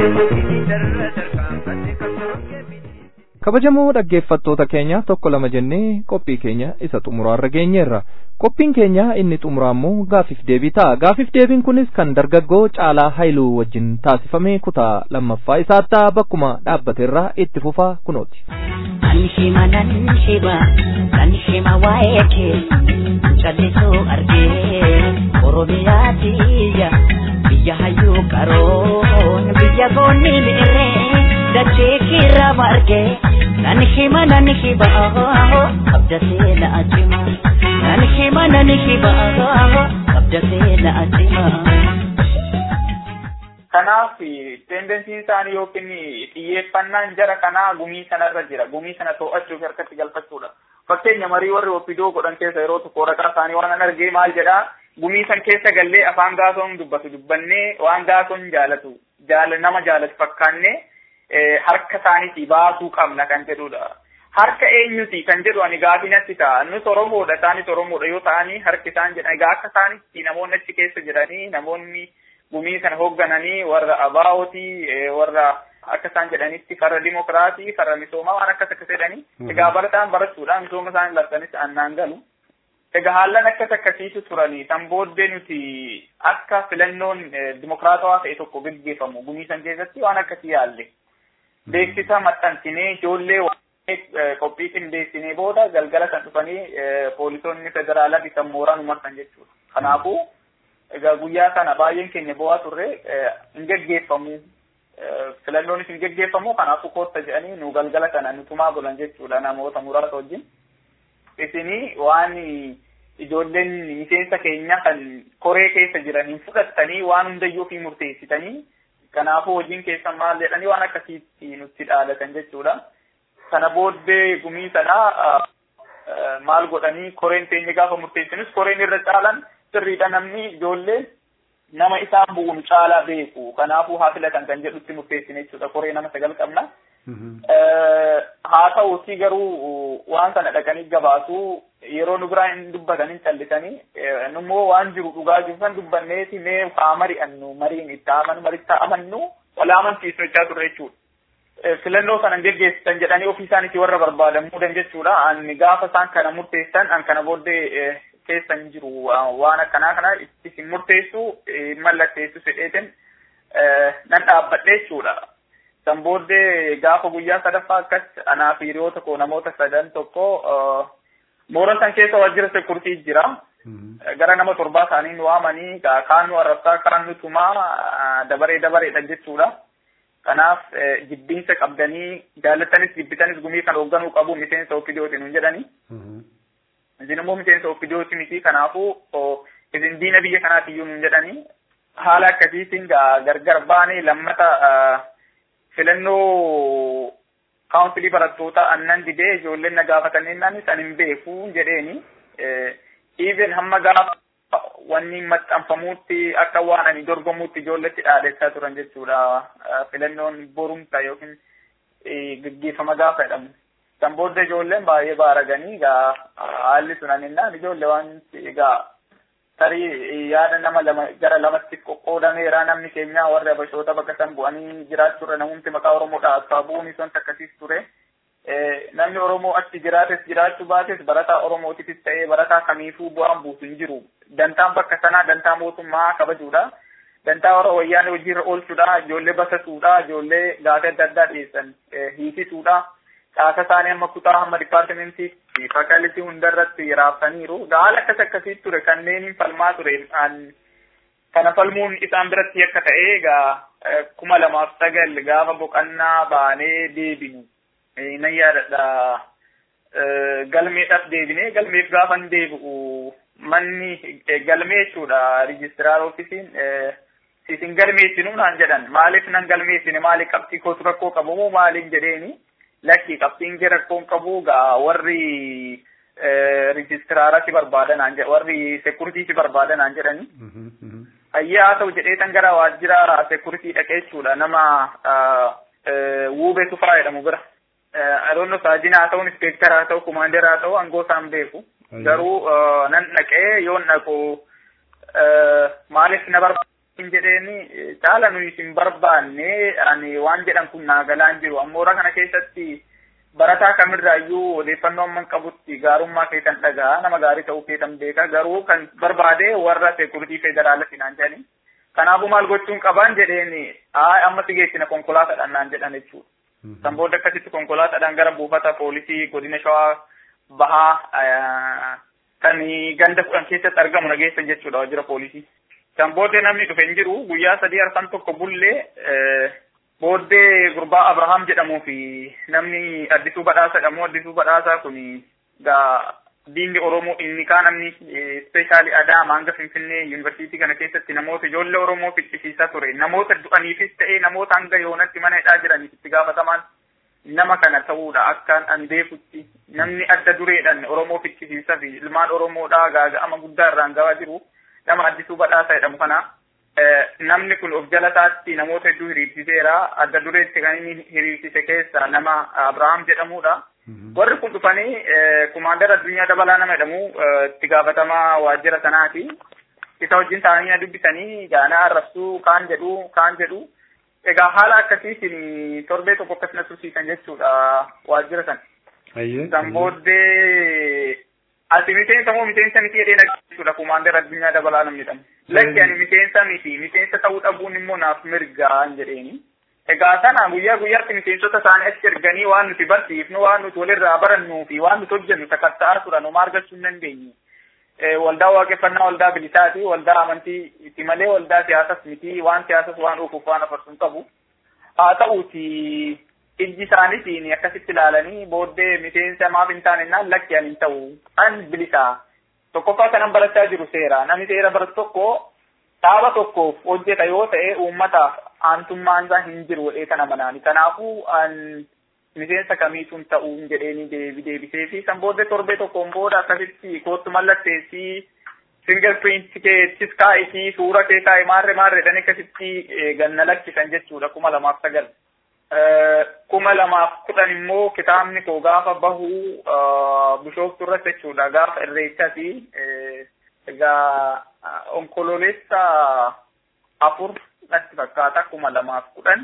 Inni darra tarkaanfatte qabsoon kee kabajamoo dhaggeeffattoota keenya tokko lama jennee qophii keenya isa xumuraarra geenyeerra qophiin keenya inni xumuraa immoo gaafiif deebii ta'a gaafiif deebiin kunis kan dargaggoo caalaa haayiluu wajjin taasifame kutaa lammaffaa isaatti bakkuma dhaabbateerraa itti fufaa kunooti. Anshima nanshima nanshima waa'ee kee callisuu argee oromiyaa tiyya biyya hayyuu qaroon biyya goonni mi'irree dachee kirra margee nanshima nanshima abda seena ajima nanshima nanshima abda seena ajima. kanaaf tendensiin isaanii yookiin xiyyeeffannaan jara kanaa gumii sanarra jira gumii sana to'achuuf harkatti galfachuudha fakkeenya marii warri oppidoo godhan keessa yeroo tokko waraqaa isaanii waan an argee maal jedha gumii san keessa gallee afaan gaasoon dubbatu dubbannee waan gaasoon jaalatu jaala nama jaalatu fakkaannee harka isaaniitii baasuu qabna kan jedhudha. Harka eenyuti kan jedhu ani gaafii natti ta'a. Nus Oromoodha isaanis Oromoodha yoo ta'anii harki isaan jedhan egaa akka isaanitti namoonni achi keessa jiranii namoonni gumii kana hooggananii warra abaa'otii warra akka isaan jedhanitti farra dimokiraatii farra misoomaa waan akkas akkas jedhanii egaa barataan barachuudhaan misooma isaan labsanis annaan galu. Egaa haallan akkas akkasiitu turanii san booddee nuti akka filannoon dimokiraatawaa ta'e tokko gaggeeffamu gumii san keessatti waan akkasii yaalle. Beeksisa maxxansinee ijoollee qophii qindeessinee booda galgala san dhufanii poolisoonni federaalaa bitan mooraan umarsan jechuudha. Kanaafuu egaa guyyaa sana baay'een keenya bu'aa turre hin gaggeeffamu. Filannoonis hin gaggeeffamu kanaafuu kootta jedhanii nu galgala sana nutumaa bulan jechuudha namoota muraasa wajjin. Isinii waan ijoolleen miseensa keenya kan koree keessa jiraniin fudhattanii waan hundayyuu fi murteessitanii kanaafuu hojiin keessan maal jedhanii waan akkasiitti nutti dhaalatan jechuudha. Sana booddee gumii sanaa maal godhanii koreen teenya gaafa murteessinus koreen irra caalan sirriidha namni ijoollee nama isaan bu'uun caalaa beeku kanaafuu haa filatan kan jedhutti murteessine jechuudha koree nama sagal qabna. Haa ta'uutii garuu waan sana dhaqanii gabaasuu yeroo nu biraa hin dubbatanii callisanii nummoo waan jiru dhugaa jiru san dubbanneeti mee haa mari'annu mariin itti amanu maritti amannu wal amansiisnu jechaa turre jechuudha. filannoo sana geggeessitan jedhanii ofii isaaniitii warra barbaadan muudan jechuudha. Ani gaafa isaan kana murteessan an kana booddee keessan jiru waan akkanaa kana isin murteessu mallatteessu fedheetin nan dhaabbadhe jechuudha. San booddee gaafa guyyaa sadaffaa akkas anaa fi hiriyoota koo namoota sadan tokko moora san keessa waajjira sekurtii jira. Gara nama torbaa isaanii nu waamanii kaan nu arrabsaa kaan nu tumaa dabaree dabareedha jechuudha. Kanaaf jibbinsa qabdanii jaallatanis jibbitanis gumii kan hoogganuu qabu miseensa ofiidooti nuun jedhani. Isin immoo miseensa ofiidooti miti kanaafuu isin diina biyya kanaatiyyuu nuun jedhani. Haala akkasiitiin gargar baanee lammata filannoo kaawunsilii barattoota annan didee ijoolleen na gaafatanii naanis an hin beeku jedheeni. Even hamma gaafa wanni maxxanfamuutti akka waan ani dorgomuutti ijoolletti dhaadessaa turan jechuudha. Filannoon borumta yookiin gaggeeffama gaafa jedhamu. San booda ijoolleen baay'ee baaraganii egaa haalli sun aninnaan ijoollee waan egaa tarii yaada nama lama gara lamatti qoqqoodameera namni keenya warri abashoota bakka san bu'anii jiraachuurra namumti maqaa Oromoodha abbaa bu'uun isaan akkasiis ture. namni Oromoo achi jiraates jiraachuu baates barataa Oromootifis ta'ee barataa kamiifuu bu'aan buusu hin jiru. Dantaan bakka sanaa dantaa mootummaa kabajuudha. Dantaa warra wayyaanee hojiirra oolchuudha. Ijoollee basasuudha. Ijoollee gaafii adda addaa dhiyeessan hiisisuudha. Caasa isaanii hamma kutaa hamma dipaartimentii fakkaalitii hundarratti raaftaniiru. Haala akkas akkasii ture kanneen falmaa ture. Kana falmuun isaan biratti akka ta'e egaa kuma lamaaf sagal gaafa boqonnaa baanee deebinu. nan yaadadha galmeedhaaf deebinee galmeef gaafa hin deebi'u manni galmee jechuudha rijistiraar ofiisiin isin galmeessinu naan jedhan maaliif nan galmeessine maaliif qabxii kootu rakkoo qabu moo maaliif jedheeni lakki qabxiin kee rakkoo qabu gaa warri rijistiraara si barbaada naan jedhan warri sekuritii si barbaada naan jedhani. Ayyaa haa ta'u jedhee tan gara waajjira sekuritii dhaqee jechuudha nama wuubee tufaa jedhamu bira. adoonno saajina haa ta'u inspektara haa ta'u kumaandera haa ta'u angoo isaan beeku garuu nan dhaqee yoon dhaqu maaliif na barbaadu hin jedheeni caala nuyi isin barbaanne ani waan jedhan kun naagalaan jiru ammoora kana keessatti barataa kamirraayyuu odeeffannoo amman qabutti gaarummaa keessan dhagaa nama gaarii ta'uu keessan beeka garuu kan barbaade warra seekuritii federaala finaan jedhani kanaafuu maal gochuun qaban jedheen haa amma si geessina konkolaataadhaan naan jedhan jechuudha. Kan booda akkasitti konkolaataadhaan gara buufata poolisii godina shawaa bahaa kan ganda kudhan keessatti argamu nageessan jechuudha waajjira poolisii. Kan booddee namni dhufe hin jiru guyyaa sadii arfan tokko bullee booddee gurbaa Abrahaam jedhamuu fi namni addisuu badhaasa jedhamu addisuu badhaasaa kun gaa diinni Oromoo inni kaan namni ispeeshaalii Adaama hanga Finfinnee yuunivarsiitii kana keessatti namoota ijoollee Oromoo ficcisiisaa ture namoota du'aniifis ta'ee namoota hanga yoonatti mana hidhaa jiraniif itti gaafatamaan nama kana ta'uudha akkaan an beekutti namni adda dureedhaan Oromoo ficcisiisaa fi ilmaan Oromoodhaa gaaga'ama guddaa irraan ga'aa jiru nama addisuu badhaasaa jedhamu kana namni kun of jala taatti namoota hedduu hiriirsiseera adda dureetti kan inni hiriirsise keessa nama Abrahaam jedhamudha. Warri kun dhufanii kumaandara addunyaa dabalaa nama jedhamu itti gaafatamaa waajjira sanaati. Isa wajjin taa'anii dubbisanii gaanaa arrabsuu kaan jedhu kaan jedhu. Egaa haala akkasiitiin torbee tokko akkasina tursiisan jechuudha waajjira sana. San booddee ati miseensa moo miseensa miti jedhee naggeessuudha kumaandara addunyaa dabalaa namni jedhamu. Lakki ani miseensa miti miseensa ta'uu dhabuun immoo naaf mirgaa jedheeni. Egaa sana guyyaa guyyaatti miseensota isaanii achi erganii waan nuti barsiifnu waan nuti walirraa barannuu fi waan nuti hojjennu sakatta'aa turan homaa argachuu hin dandeenye. Waldaa waaqeffannaa waldaa bilisaati waldaa amantii itti malee waldaa siyaasas miti waan siyaasas waan dhufuuf waan afarsuun qabu. Haa ta'uuti ijji isaaniitiin akkasitti ilaalanii booddee miseensa maaf hin taane naan lakki ani hin ta'u an bilisaa. Tokkoffaa kanan barachaa jiru seera namni seera baratu tokko dhaaba tokkoof hojjeta yoo ta'e uummataaf aantummaan isaa hin jiru jedhee kana manaani. Kanaafuu an miseensa kamiituun ta'uu jedheeni deebisee fi san booddee torbee tokkoon booda akkasitti koottu mallatteessii single print keettis kaa'isii suura kee kaa'e maarre maarre jedhanii akkasitti ganna lakkisan jechuudha kuma lamaaf sagal. Kuma lamaaf kudhan immoo kitaabni koo gaafa bahu bishooftu irratti jechuudha gaafa irreechati egaa onkololeessa afur natti fakkaata kuma lamaaf kudhan.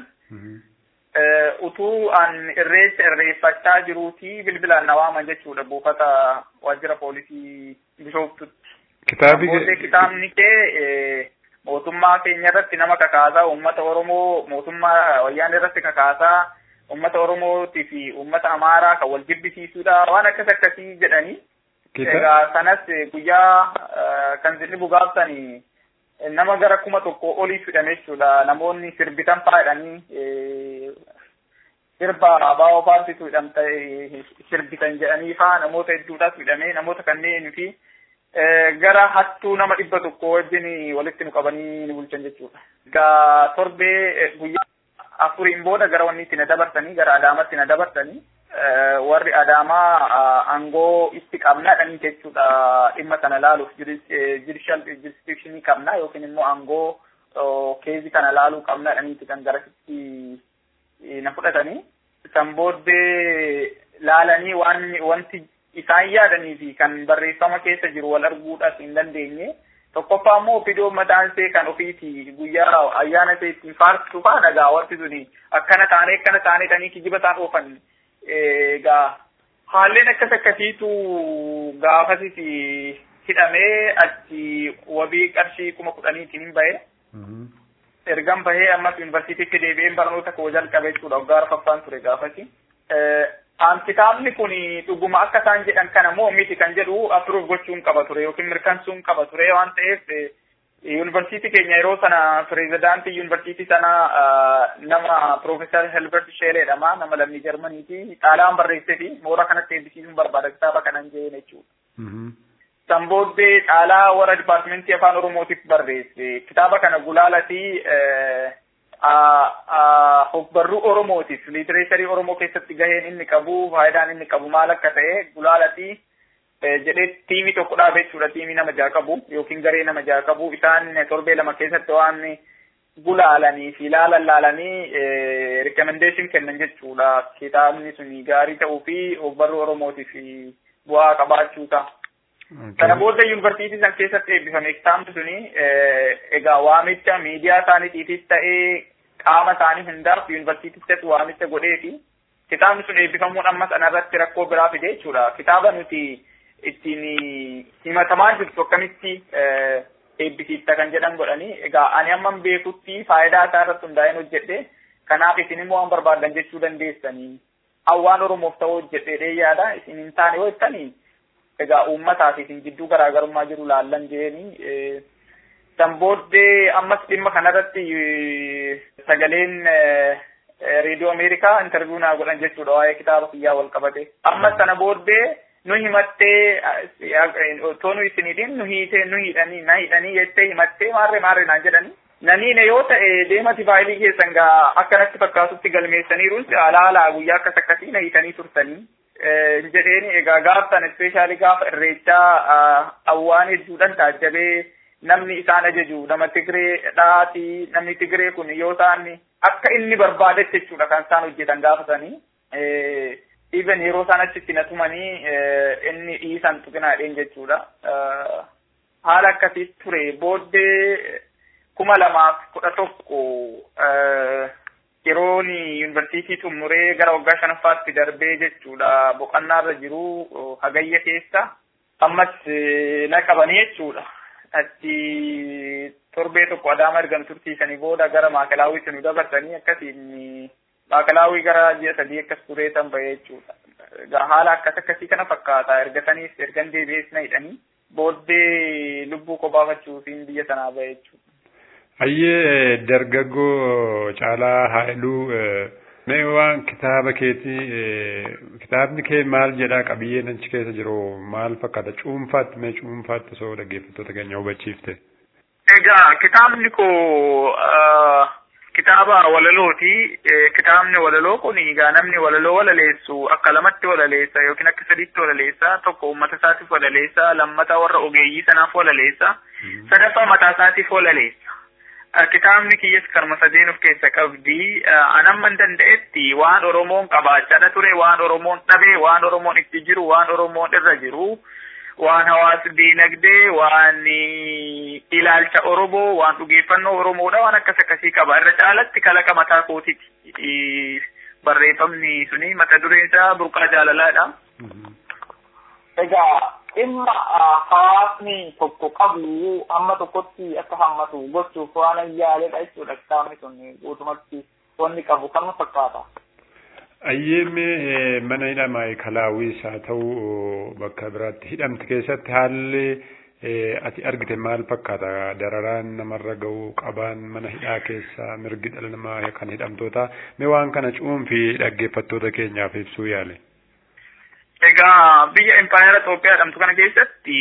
Utuu an irreecha irreeffachaa jiruuti bilbilaan na waaman jechuudha buufata waajjira poolisii bishooftutti. Kitaabi kitaabni kee mootummaa keenya irratti nama kakaasaa uummata Oromoo mootummaa wayyaanee irratti kakaasaa uummata Oromootii fi uummata Amaaraa kan wal jibbisiisuudha waan akkas akkasii jedhanii. Egaa sanas guyyaa kan zilli gaafsanii nama gara kuma tokko olii fidhame jechuudha namoonni sirbitan faayidhanii sirba abaaboo paartiitu hidhamte sirbitan jedhanii faa namoota hedduudhaas fidhame namoota kanneen fi gara hattuu nama dhibba tokko wajjin walitti nu qabanii nu bulchan jechuudha. Egaa torbee guyyaa afuriin booda gara wanni itti na dabarsanii gara adaamatti na dabarsanii warri adaamaa aangoo itti qabnaadhanii jechuudha dhimma sana laaluuf judicial jurisdiction qabna yookiin immoo aangoo keezii kana laaluu qabnaadhaniiti kan garasitti na fudhatanii san booddee laalanii waan wanti isaan yaadanii fi kan barreeffama keessa jiru wal arguudhaaf hin dandeenye tokkoffaa immoo fidoo mataan see kan ofiiti guyyaa ayyaana see ittiin faarsitu faa dhagaa wanti suni akkana taanee akkana taanee tanii kijiba isaan oofan egaa haalleen akkas akkasiitu gaafasis hidhamee achi wabii qarshii kuma kudhaniitiin hin bahe. Ergan bahee ammas yuunivarsiitiitti deebi'een barnoota koo jalqabe jechuudha waggaa arfaffaan ture gaafasi. Kitaabni kun dhuguma akka isaan jedhan kana moo miti kan jedhu approve gochuun qaba ture yookiin mirkaneessuun qaba ture waan ta'eef yuunivarsiitii keenya yeroo sana pirezidaantii yuunivarsiitii sana nama Profeesar Helbert Sheelee jedhama nama lammii Jarmaniiti xaalaan barreessee fi moora kanatti eebbisiisuun barbaada kitaaba kanan jeen jechuudha. San booddee xaalaa warra dipaartimentii afaan Oromootiif barreesse kitaaba kana gulaalatii hogbarruu Oromootiif liitireecharii Oromoo keessatti gaheen inni qabu faayidaan inni qabu maal akka ta'e gulaalatii jedhee tiimii tokko dhaabe jechuudha tiimii nama jaha qabu yookiin garee nama jaha qabu isaan torbee lama keessatti waan gulaalanii fi ilaalan laalanii rikamendeeshin kennan jechuudha kitaabni suni gaarii ta'uu fi hogbarruu Oromootiif bu'aa qabaachuu ta'a. Kana booda yuunivarsiitii san keessatti eebbifame kitaabni suni egaa waamicha miidiyaa isaaniitiifis ta'ee qaama isaanii hundaaf yuunivarsiitichatti waamicha godheefi kitaabni sun eebbifamuun ammas anarratti rakkoo biraa fide jechuudha. Kitaaba nuti ittiin himatamaa jirtu akkamitti eebbisiifta kan jedhan godhanii egaa ani amman beekutti faayidaa isaa irratti hundaa'een hojjedhe kanaaf isin immoo waan barbaadan jechuu dandeessanii hawwaan oromoof ta'uu hojjedhee yaada isin hin taane yoo jettanii egaa uummataa fi isin gidduu garaagarummaa jiru laallan jeeni san booddee ammas dhimma kanarratti sagaleen reediyoo ameerikaa intarviiyuu naa godhan jechuudha waa'ee kitaaba kiyyaa wal qabate ammas sana booddee nu himattee otoo nu isiniidhin nu hiitee nu hidhanii na hidhanii jettee himattee maarree maarree naan jedhanii naniine yoo ta'e deemati faayilii keessan gaa akkanatti fakkaatutti galmeessaniiruun alaalaa guyyaa akkas akkasii na hiitanii turtanii jedheeni egaa gaaftan ispeeshaalii gaafa irreechaa awwaan hedduudhaan taajjabee namni isaan ajaju nama Tigree dhaati namni Tigree kun yoo isaan akka inni barbaadetti jechuudha kan isaan hojjetan gaafatanii even yeroo isaan achitti na tumanii inni dhiisan tuqinaadheen jechuudha. Haala akkasii ture booddee kuma lamaaf kudha tokko yeroon yuunivarsiitii xumuree gara waggaa shanaffaatti darbee jechuudha boqonnaarra jiru hagayya keessa ammas na qabanii jechuudha. Achi torbee tokko adaama ergan turtiisanii booda gara maakalaawwiitti nu dabarsanii akkasiin maakalaawwii gara ji'a sadii akkas turee tan bahee jechuudha. Haala akkas akkasii kana fakkaata ergasaniis ergan deebi'ees na hidhanii booddee lubbuu qopaafachuufiin biyya sanaa bahee jechuudha. Hayyee dargaggoo Caalaa Haayiluu mee waan kitaaba keetii kitaabni kee maal jedhaa qabiyyeen achi keessa jiru maal fakkaata cuunfaatti mee cuunfaatti osoo dhaggeeffattoota keenya hubachiifte. Egaa kitaabni koo kitaaba walalooti. Kitaabni walaloo kun egaa namni walaloo walaleessu akka lamatti walaleessa yookiin akka sadiitti walaleessa tokko uummata isaatiif walaleessa lammata warra ogeeyyii sanaaf walaleessa sadaffaa mataa isaatiif walaleessa. kitaabni kiyyas karma sadeen of keessa qabdi anamman danda'etti waan oromoon qabaachaa ture waan oromoon dhabe waan oromoon itti jiru waan oromoon irra jiru waan hawaasa diinagdee waan ilaalcha oromoo waan dhugeeffannoo oromoodha waan akkas akkasii qaba irra caalatti kalaqa mataa kootiiti barreeffamni suni mata dureen isaa burqaa jaalalaadha. Egaa dhimma hawaasni tokko qabu amma tokkotti akka hammatu gochuuf waan ayyaaledha jechuudha kitaabni sun guutumatti wanni qabu kanuma fakkaata. Ayyeemee mana hidhamaa kalaawwiis haa ta'u bakka biraatti hidhamte keessatti haalli ati argite maal fakkaata dararaan namarra ga'u qabaan mana hidhaa keessa mirgi dhala namaa kan hidhamtoota mee waan kana cuunfii dhaggeeffattoota keenyaaf ibsuu yaale. Egaa biyya impaayera Itoophiyaa jedhamtu kana keessatti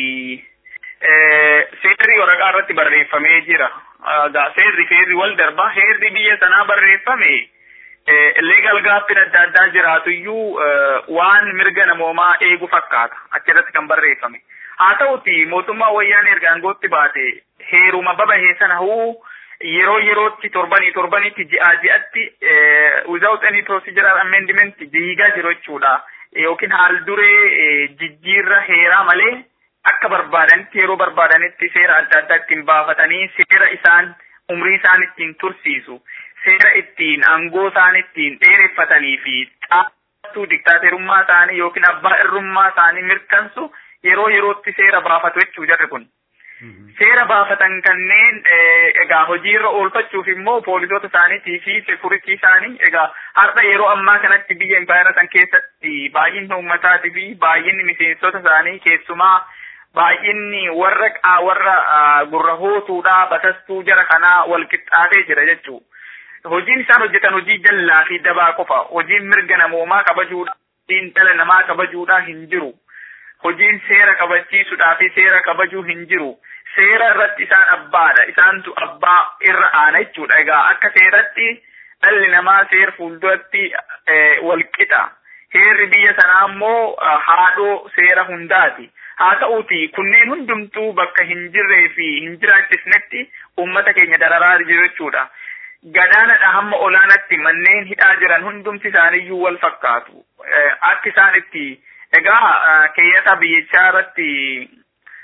seerri waraqaa irratti barreeffamee jira. Egaa seerri seerri wal darba seerri biyya sanaa barreeffame leegal gaaffiin adda addaa jiraatu iyyuu waan mirga namoomaa eegu fakkaata achirratti kan barreeffame. Haa ta'uti mootummaa wayyaanee erga aangootti baate heeruma babahee sana huu yeroo yerootti torbanii torbanitti ji'aa ji'atti without any procedural amendment diigaa jiru jechuudha. yookiin haal duree jijjiirra heeraa malee akka barbaadanitti yeroo barbaadanitti seera adda addaa ittiin baafatanii seera isaan umrii isaan ittiin tursiisu seera ittiin aangoo isaan ittiin dheereffatanii fi xaafatu diktaaterummaa isaanii yookiin abbaa irrummaa isaanii mirkansu yeroo yerootti seera baafatu jechuu jarri kun. Seera baafatan kanneen egaa hojiirra oolfachuuf immoo poolisoota isaaniitii fi sekuritii isaanii egaa har'a yeroo ammaa kanatti biyya impaayera san keessatti baay'inni uummataatii fi baay'inni miseensota isaanii keessumaa baay'inni warra warra gurra hootuudhaa batastuu jara kanaa wal qixxaatee jira jechuu. Hojiin isaan hojjetan hojii jallaa fi dabaa qofa. Hojiin mirga namoomaa kabajuudhaa, hojiin dhala namaa kabajuudhaa hin jiru. Hojiin seera kabachiisuudhaa fi seera kabajuu hin jiru. Seera irratti isaan abbaadha. Isaantu abbaa irra aana jechuudha. Egaa akka seeratti dhalli namaa seera fuulduratti wal qixa. Heerri biyya sanaa immoo haadhoo seera hundaati. Haa ta'uuti kunneen hundumtuu bakka hin jirree fi hin jiraachisnetti uummata keenya dararaa jiru jechuudha. Gadaanadha hamma olaanatti manneen hidhaa jiran hundumti isaaniiyyuu wal fakkaatu. Akka isaan itti egaa keeyyata biyyichaa irratti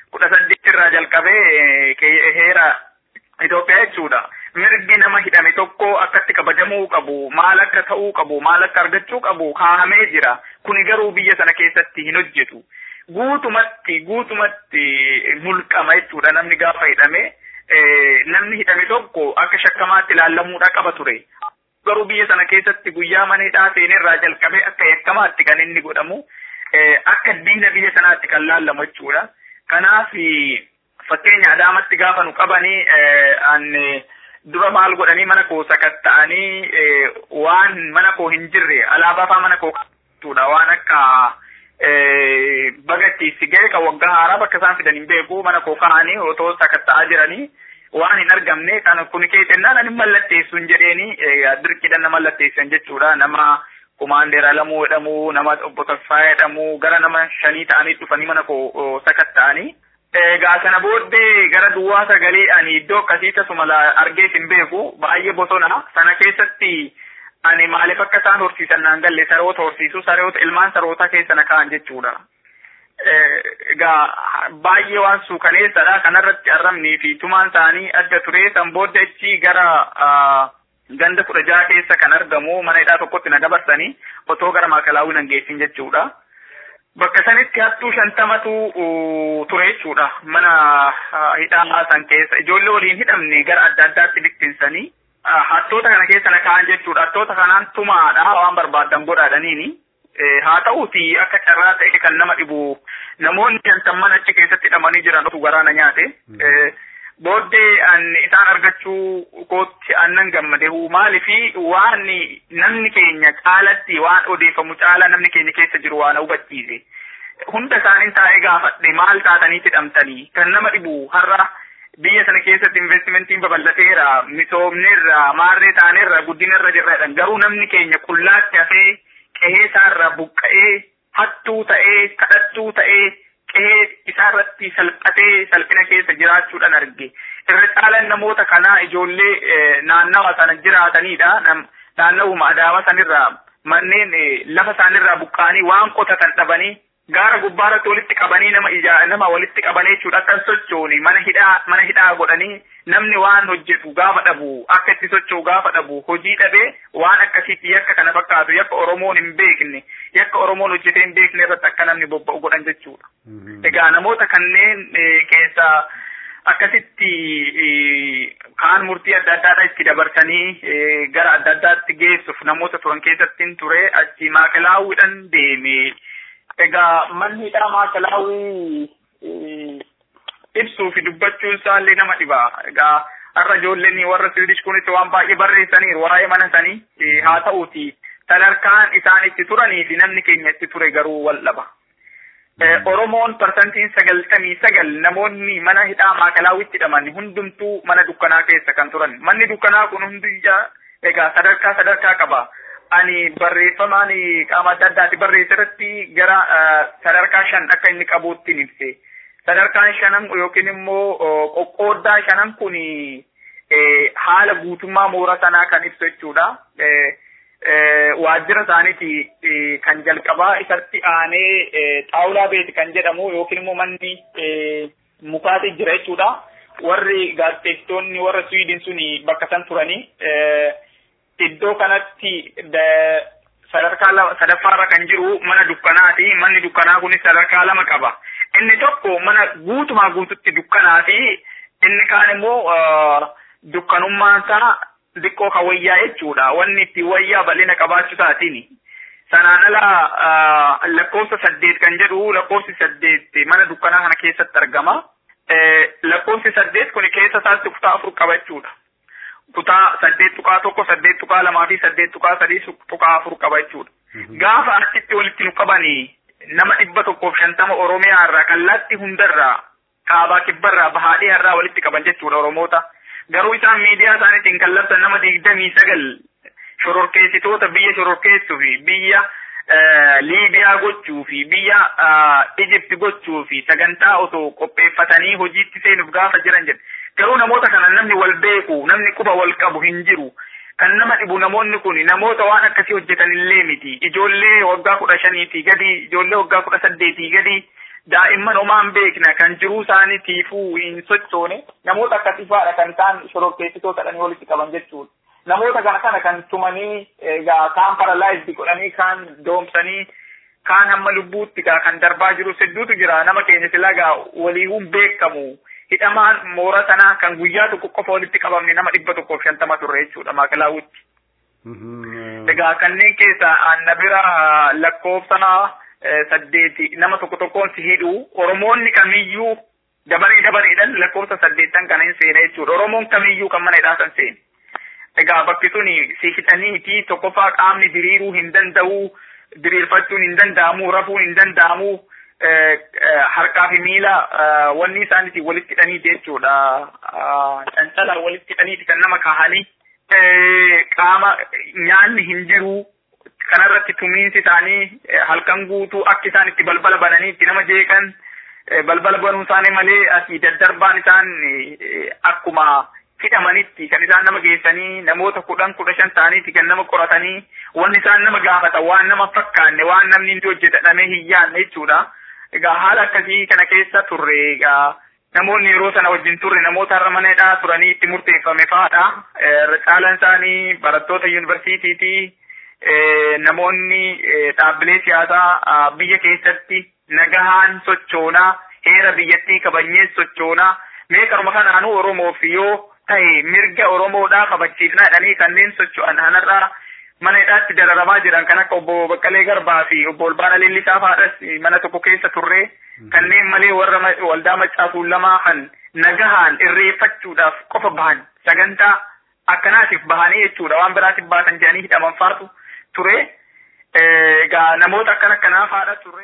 kudha saddeet irraa jalqabee heera Itoophiyaa jechuudha. Mirgi nama hidhame tokko akkatti kabajamuu qabu, maal akka ta'uu qabu, maal akka argachuu qabu kaa'amee jira. Kuni garuu biyya sana keessatti hin hojjetu. Guutumatti guutumatti mulqama jechuudha namni gaafa hidhame. Namni hidhame tokko akka shakkamaatti ilaallamuudha qaba ture. Garuu biyya sana keessatti guyyaa mana hidhaa seenerraa jalqabee akka yakkamaatti kan inni godhamu. Akka diina biyya sanaatti kan laallamu jechuudha. Kanaaf fakkeenya adaamatti gaafa nu qabanii an dura maal godhanii mana koo sakatta'anii waan mana koo hin jirre alaabaa faa mana koo qabatuudha waan akka bagattiisi ga'e kan waggaa haaraa bakka isaan fidan hin beeku mana koo kaa'anii otoo sakatta'aa jiranii waan hin argamne kan kun keetennaan ani mallatteessu hin jedheeni dirqidhan na mallatteessan jechuudha nama kumaandeera lamuu jedhamu nama obbo Taffaa jedhamu gara nama shanii ta'anii dhufanii mana koo sakatta'anii. Egaa sana booddee gara duwwaa sagalee ani iddoo akkasii tasuma argees hin beeku baay'ee bosona sana keessatti ani maaliif akka isaan horsiisan naan galle saroota horsiisu saroota ilmaan sarootaa keessa na ka'an jechuudha. Egaa baay'ee waan suukaneessadha kanarratti arrabnii fi tumaan isaanii adda ture san booddee achi gara ganda kudha jaha keessa kan argamu mana hidhaa tokkotti na dabarsanii otoo gara maakalaawii nan geessin jechuudha. Bakka sanitti hattuu shantamatu ture jechuudha. Mana hidhaa san keessa ijoollee waliin hidhamne gara adda addaatti bittinsanii hattoota kana keessa na ka'an jechuudha. Hattoota kanaan tumaadha waan barbaadan godhaadhaniini. Haa ta'uuti akka carraa ta'e kan nama dhibu namoonni shantamman achi keessatti hidhamanii jiran otu garaana nyaate. Booddee isaan argachuu kootti annan gammade maalifi waan namni keenya caalatti waan odeeffamu caala namni keenya keessa jiru waan hubachiise. Hunda isaanii taa'ee gaafadhe maal taatanii hidhamtanii kan nama dhibu har'a biyya sana keessatti investimentiin babal'ateera misoomneerra maarree taaneerra guddinarra jirra garuu namni keenya qullaatti hafee qehee isaarra buqqa'ee hattuu ta'ee kadhattuu ta'ee qehee isaarratti salphatee salphina keessa jiraachuudhaan arge. Irra caalaan namoota kanaa ijoollee naannawa sana jiraatanidha. Naannawuma adaama sanirraa manneen lafa isaanirraa buqqa'anii waan qotatan dhabanii gaara gubbaarratti walitti qabanii nama ijaa nama walitti qabanii jechuudha akka sochooni mana hidhaa mana hidhaa godhanii namni waan hojjetu gaafa dhabu akka itti socho'u gaafa dhabu hojii dhabee waan akkasiitti yakka kana fakkaatu yakka oromoon hin beekne yakka oromoon hojjetee hin beekne irratti akka namni bobba'u godhan jechuudha. Egaa namoota kanneen keessaa akkasitti kaan murtii adda addaadha itti dabarsanii gara adda addaatti geessuuf namoota turan keessatti ture achi maakalaawwiidhaan deeme. Egaa manni hidhaa maakalaawwii ibsuu fi dubbachuun isaallee nama dhiba. Egaa har'a ijoolleen warra Siwiidish kunitti waan baay'ee barreessaniiru waa'ee mana sanii haa ta'uuti sadarkaan isaan itti turanii fi namni keenya itti ture garuu wal dhaba. Oromoon parsantiin sagaltamii sagal namoonni mana hidhaa maakalaawwitti hidhaman hundumtuu mana dukkanaa keessa kan turan. Manni dukkanaa kun hundiyyaa egaa sadarkaa sadarkaa qaba. Ani barreeffamaan qaama adda addaati barreesse irratti gara sadarkaa shan akka inni qabuutti ibse. Sadarkaan shanan yookiin immoo qoqqooddaa shanan kun haala guutummaa moora sanaa kan ibsu jechuudha. waajjira isaaniiti kan jalqabaa isatti aanee xaawulaa beeti kan jedhamu yookiin immoo manni mukaati jira jechuudha. Warri gaazexeessitoonni warra Swiidin suni bakka san turanii iddoo kanatti sadarkaa sadaffaarra kan jiru mana dukkanaati. Manni dukkanaa kunis sadarkaa lama qaba. Inni tokko mana guutumaa guututti dukkanaa fi inni kaan immoo dukkanummaan isaa xiqqoo kan wayyaa jechuudha. Wanni itti wayyaa bal'ina qabaachuu isaatiin. Sanaan ala lakkoofsa saddeet kan jedhu lakkoofsi saddeet mana dukkanaa kana keessatti argama. Lakkoofsi saddeet kun keessa isaatti kutaa afur qaba jechuudha. Kutaa saddeet tuqaa tokko, saddeet tuqaa lamaa fi saddeet tuqaa sadii tuqaa afur qaba jechuudha. Gaafa achitti walitti nu qabanii nama dhibba tokkoof shantama Oromiyaa irraa kallattii hundarraa kaabaa kibbarraa bahaadhee irraa walitti qaban jechuudha Oromoota. garuu isaan miidiyaa isaaniitiin kallattan nama digdamii sagal shororkeessitoota biyya shororkeessuu fi biyya Liibiyaa gochuu fi biyya Ijipti gochuu fi sagantaa otoo qopheeffatanii hojiitti seenuuf gaafa jiran jedhe. Garuu namoota kana namni wal beeku, namni quba wal qabu hin jiru. Kan nama dhibu namoonni kun namoota waan akkasii hojjetan illee miti. Ijoollee waggaa kudha shaniitii gadi, ijoollee waggaa kudha saddeetii gadi daa'imman homaan beekna kan jiruu isaaniitiifuu hin sochoone namoota akkasiifaadha kan isaan shororkeessitoota jedhanii walitti qaban jechuudha. Namoota kana kana kan tumanii egaa kaan paralaayizdi godhanii kaan doomsanii kaan hamma lubbuutti gaa kan darbaa jiru hedduutu jira nama keenya silaa gaa waliihuun beekamu hidhamaan moora sanaa kan guyyaa tokko qofa walitti qabamne nama dhibba tokkoof shantama turre jechuudha maakalaawutti. Egaa kanneen keessa anna bira lakkoofsanaa saddeeti nama tokko tokkoon si hidhu Oromoonni kamiyyuu dabaree dabareedhaan lakkoofsa saddeettan kana hin seene jechuudha. Oromoon kamiyyuu kan mana hidhaa san seene. Egaa bakki sun si hidhaniiti tokkoffaa qaamni diriiruu hin danda'u, diriirfachuun hin danda'amu, rafuun hin danda'amu, harkaa fi miila wanni isaaniitiin walitti hidhaniiti jechuudha. Cancalaan walitti hidhaniiti kan nama kahanii. Qaama nyaanni hin jiru kanarratti tumiinsi isaanii halkan guutuu akka isaan itti balbala bananii itti nama jeeqan balbala banuu isaanii malee asii daddarbaan isaan akkuma hidhamanitti kan isaan nama geessanii namoota kudhan kudha shan ta'aniiti kan nama qoratanii wanni isaan nama gaafatan waan nama fakkaanne waan namni inni hojjetadhamee hin yaanne jechuudha. Egaa haala akkasii kana keessa turre egaa namoonni yeroo sana wajjin turre namoota har'a mana hidhaa turanii itti murteeffame fa'aadha. Caalaan isaanii barattoota yuunivarsiitiitii namoonni dhaabbilee siyaasaa biyya keessatti nagahaan sochoonaa heera biyyattii kabajnee sochoonaa mee karuma kanaanuu Oromoof yoo ta'e mirga Oromoodhaa kabachiifnaa jedhanii kanneen socho'an kanarraa mana hidhaatti dararamaa jiran kan akka obbo Baqqalee Garbaa fi obbo Olbaana Leellisaa fa'aadhas mana tokko keessa turre kanneen malee warra waldaa maccaasuun lamaa kan nagahaan irreeffachuudhaaf qofa bahan sagantaa akkanaatiif bahanii jechuudha waan biraatiif baasan jedhanii hidhaman faatu ture egaa namoota akkan akkanaa faadha ture.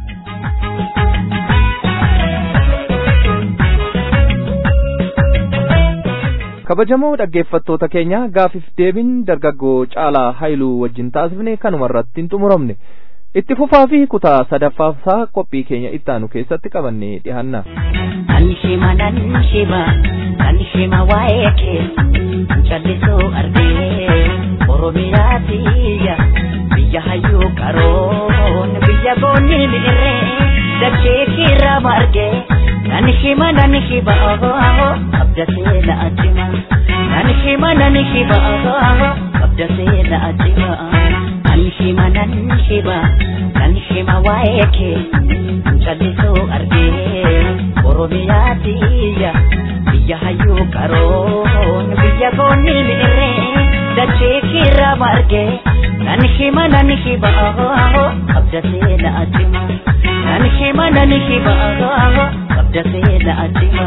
kabajamoo dhaggeeffattoota keenya gaafiif deebiin dargaggoo caalaa haayiluu wajjin taasifne kanuma irratti hin xumuramne itti fufaa fi kutaa sadaffaasaa qophii keenya ittaanu keessatti qabannee dhiyaanna. Nan shima nan shima nan shima waa'ee kee callisuu argee Oromiyaa biyya biyya hayyuu qaroon biyya boonni miirree dachee kiirraa margee nan shima nan shima qabda seena ajjima nan shima nan shima qabda seena ajjima nan shima nan shima nan shima waa'ee kee callisuu argee Oromiyaa biyya biyya hayyuu qaroon biyya boonni miirree dachee kiirraa margee nan shima nan shima qabda seena ajjima nan shima nan shima qabda seena ajjima.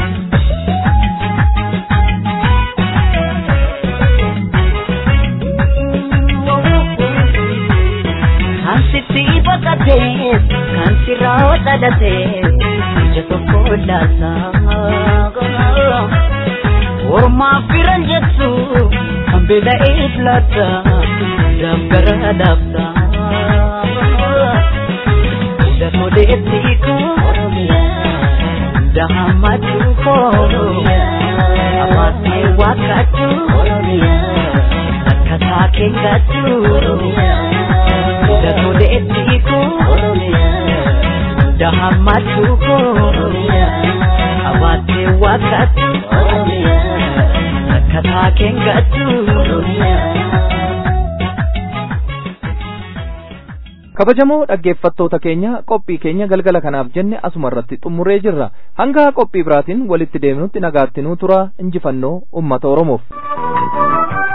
Kan sitti baqatee kan sirraa dhalatee ija tokko laasaa. Ormaaf firan jettu kan beela'ee filata daggara daabsa. Hunda toleetti koo dahamatu koo abaatee wakkatu akkataa keengatu. Hunda toleetti koo dahamatu koo abaatee wakkatu. Akkataa keengatu. kabajamoo dhaggeeffattoota keenya qophii keenya galgala kanaaf jenne asuma irratti xumuree jirra hanga qophii biraatiin walitti deemnutti nagaattinuu tura injifannoo ummata oromoof.